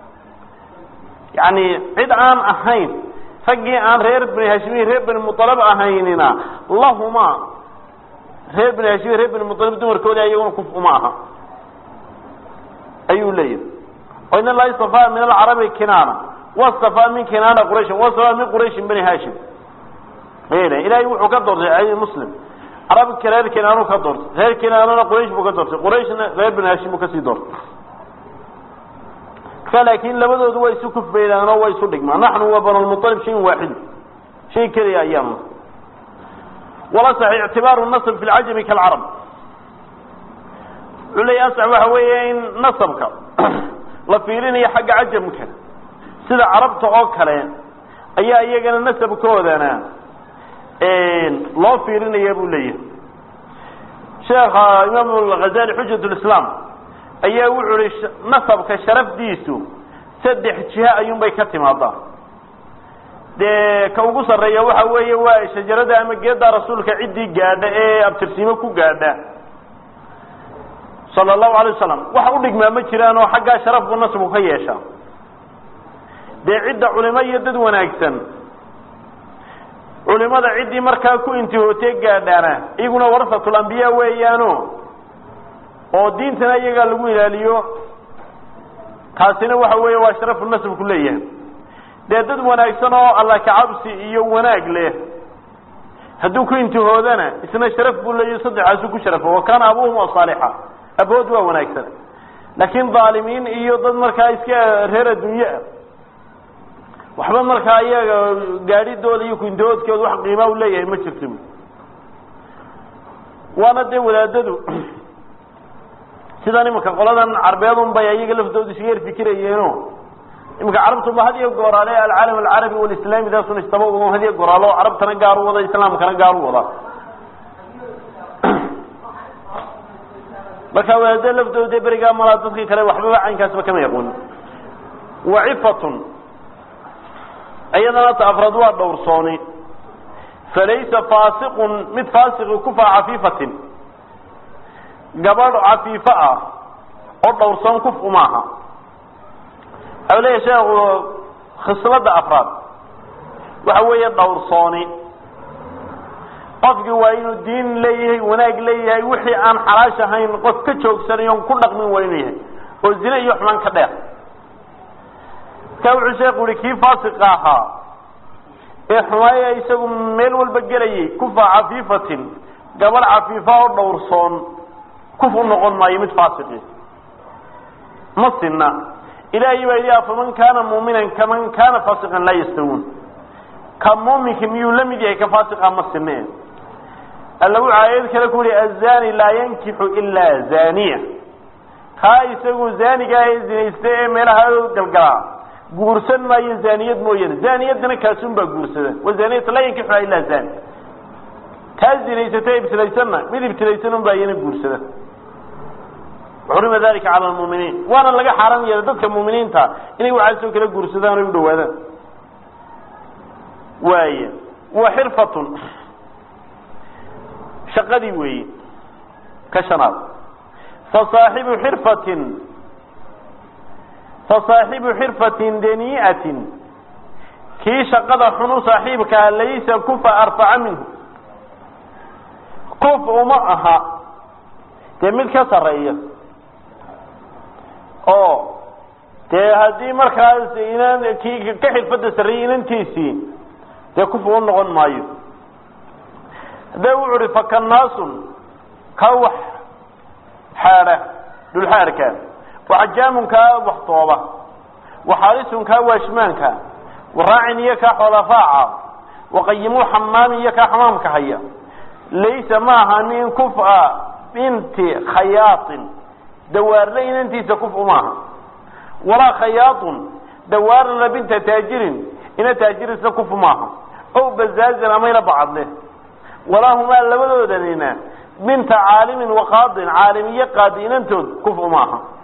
yani cid aan ahayn raggii aan reer bani haashimiin reer bani mualab ahaynina lahuma reer bani haashimiin reer bani mualab dumarkoodi ayaguna kuf uma aha ayuu leeyahay o in allaha istafaa min alcarabi kinaana wastafaa min kinaana qurayshin wastafaa min qurayshin bani haashim ilahay wuxuu ka doortay muslim carabka reer kinaanu ka doortay reer kinaanana quraysh buu ka doortay qurayshna reer bani haashim buu kasii doortay marka laakin labadoodu way isu kufbaydaan oo way isu dhigmaan naxnu wa banulmualib shayin waaxid shay keliya ayaanu wala sax ictibaaru nasb fi lcajami kaalcarab wuxuu leeya asax waxa weeye in nasabka la fiirinayo xagga cajamka sida carabta oo kale ayaa iyagana nasabkoodana loo fiirinaya buu leeyahay sheekha imaam alghazali xujat lislaam ayaa wuxuu ihi nasabka sharafdiisu saddex jiha ayuunbay ka timaadaa dee ka ugu sarreeya waxa weeye waa shajarada ama geedda rasuulka ciddii gaadha ee abtirsiimo ku gaadha sala allahu alay wasalam wax u dhigmaa ma jiraan oo xaggaa sharaf buu nasabku ka yeeshaa dee cidda culimo iyo dad wanaagsan culimada ciddii markaa ku intihootee gaadhaana iyaguna warasatul ambiya weeyaano oo diintana iyagaa lagu ilaaliyo taasina waxa weeye waa sharafu nasabku leeyahay dee dad wanaagsan oo alla kacabsi iyo wanaag leh hadduu ku intihoodana isna sharaf buu leeyahy saddexaasu ku sharafo wa kaana abuhum saalixa abood waa wanaagsan laakiin dhaalimiin iyo dad markaa iska reer adduunye ah waxba markaa iyaga gaadhidooda iyo kuintihoodkooda wax qiimaa u leeyahay ma jirto waana dee wadaadadu sidan imanka qoladan carbeedun bay ayaga laftooda iska yar fikirayeeno imanka carabtuba had iyo gooraale alcaalam alcarabi walislaami daasun istaba wado had iyo gooraalo carabtana gaar u wada islaamkana gaar u wada marka wadaadada laftooda dee berigaa malaa dadkii kale waxbaba caynkaasba kama yaqoonin wacifatun iyadana ta afraad waa dhowrsooni falaysa faasiqun mid faasiqi kufa cafiifatin gabadh cafiifo ah oo dhowrsoon kuf umaaha waxau leeyahy sheekhu khislada afraad waxa weeye dhowrsooni qofkii waa inuu diin leeyahay wanaag leeyahay wixii aan xalaash ahayn qof ka joogsanayon ku dhaqmin waa inuu yahay oo zine iyo xumaan ka dheer markaa wuxuu sheekhu yihi kii faasiqa ahaa ee xumaaya isagu meel walba gelayay kufa cafiifatin gabadh cafiifa oo dhowrsoon kuf u noqon maayo mid faasiqi ma sinna ilaahay baa yidhi afaman kaana muuminan kaman kaana faasiqan laa yastawuun ka muuminka miyuu la mid yahay ka faasiqa ma sinne alla wuxuu aayad kale ku yihi azani laa yankixu ilaa zaniya kaa isagu zaaniga ee zinaysta ee meelaha galgalaa guursan maayo zaniyad mooyaane zaniyadana kaasun baa guursada wazaniyata laa yankixuha ilaa zani taa zinaysata ibtilaysanna mid ibtilaysan un baa iyana guursada xurima dalika cala lmuuminiin waana laga xaaran yeelay dadka muuminiinta inay waxaasoo kala guursadaan o u dhawaadaan waaya wa xirfatun shaqadii weeye ka shanaad fasaaxibu xirfatin fasaaxibu xirfatin danii'atin kii shaqada xunu saaxiibkaa laysa kufa arfaca minhu kuf uma aha dee mid ka sarreeya oo dee haddii markaas inan kii ka xirfadda sarreeyay inantiisii dee kuf u noqon maayo haddee wuxu uhi fakanaasun ka wax xaadha dhulxaadhka waxajaamun kaa waxtooba waxaalisun kaa waashmaanka waraacin iyo kaa xoola raaca waqayimuu xamaamin iyo kaa xamaamka haya laysa ma aha min kufa binti khayaatin dawaarle inantiisa kuf umaaha walaa khayaatun dawaarla binta taajirin ina taajirisna kuf maaha ow bazaazan amayna bacadle walaahumaa labadoodanina binta caalimin waqaadin caalim iyo qaadi inantood kuf umaaha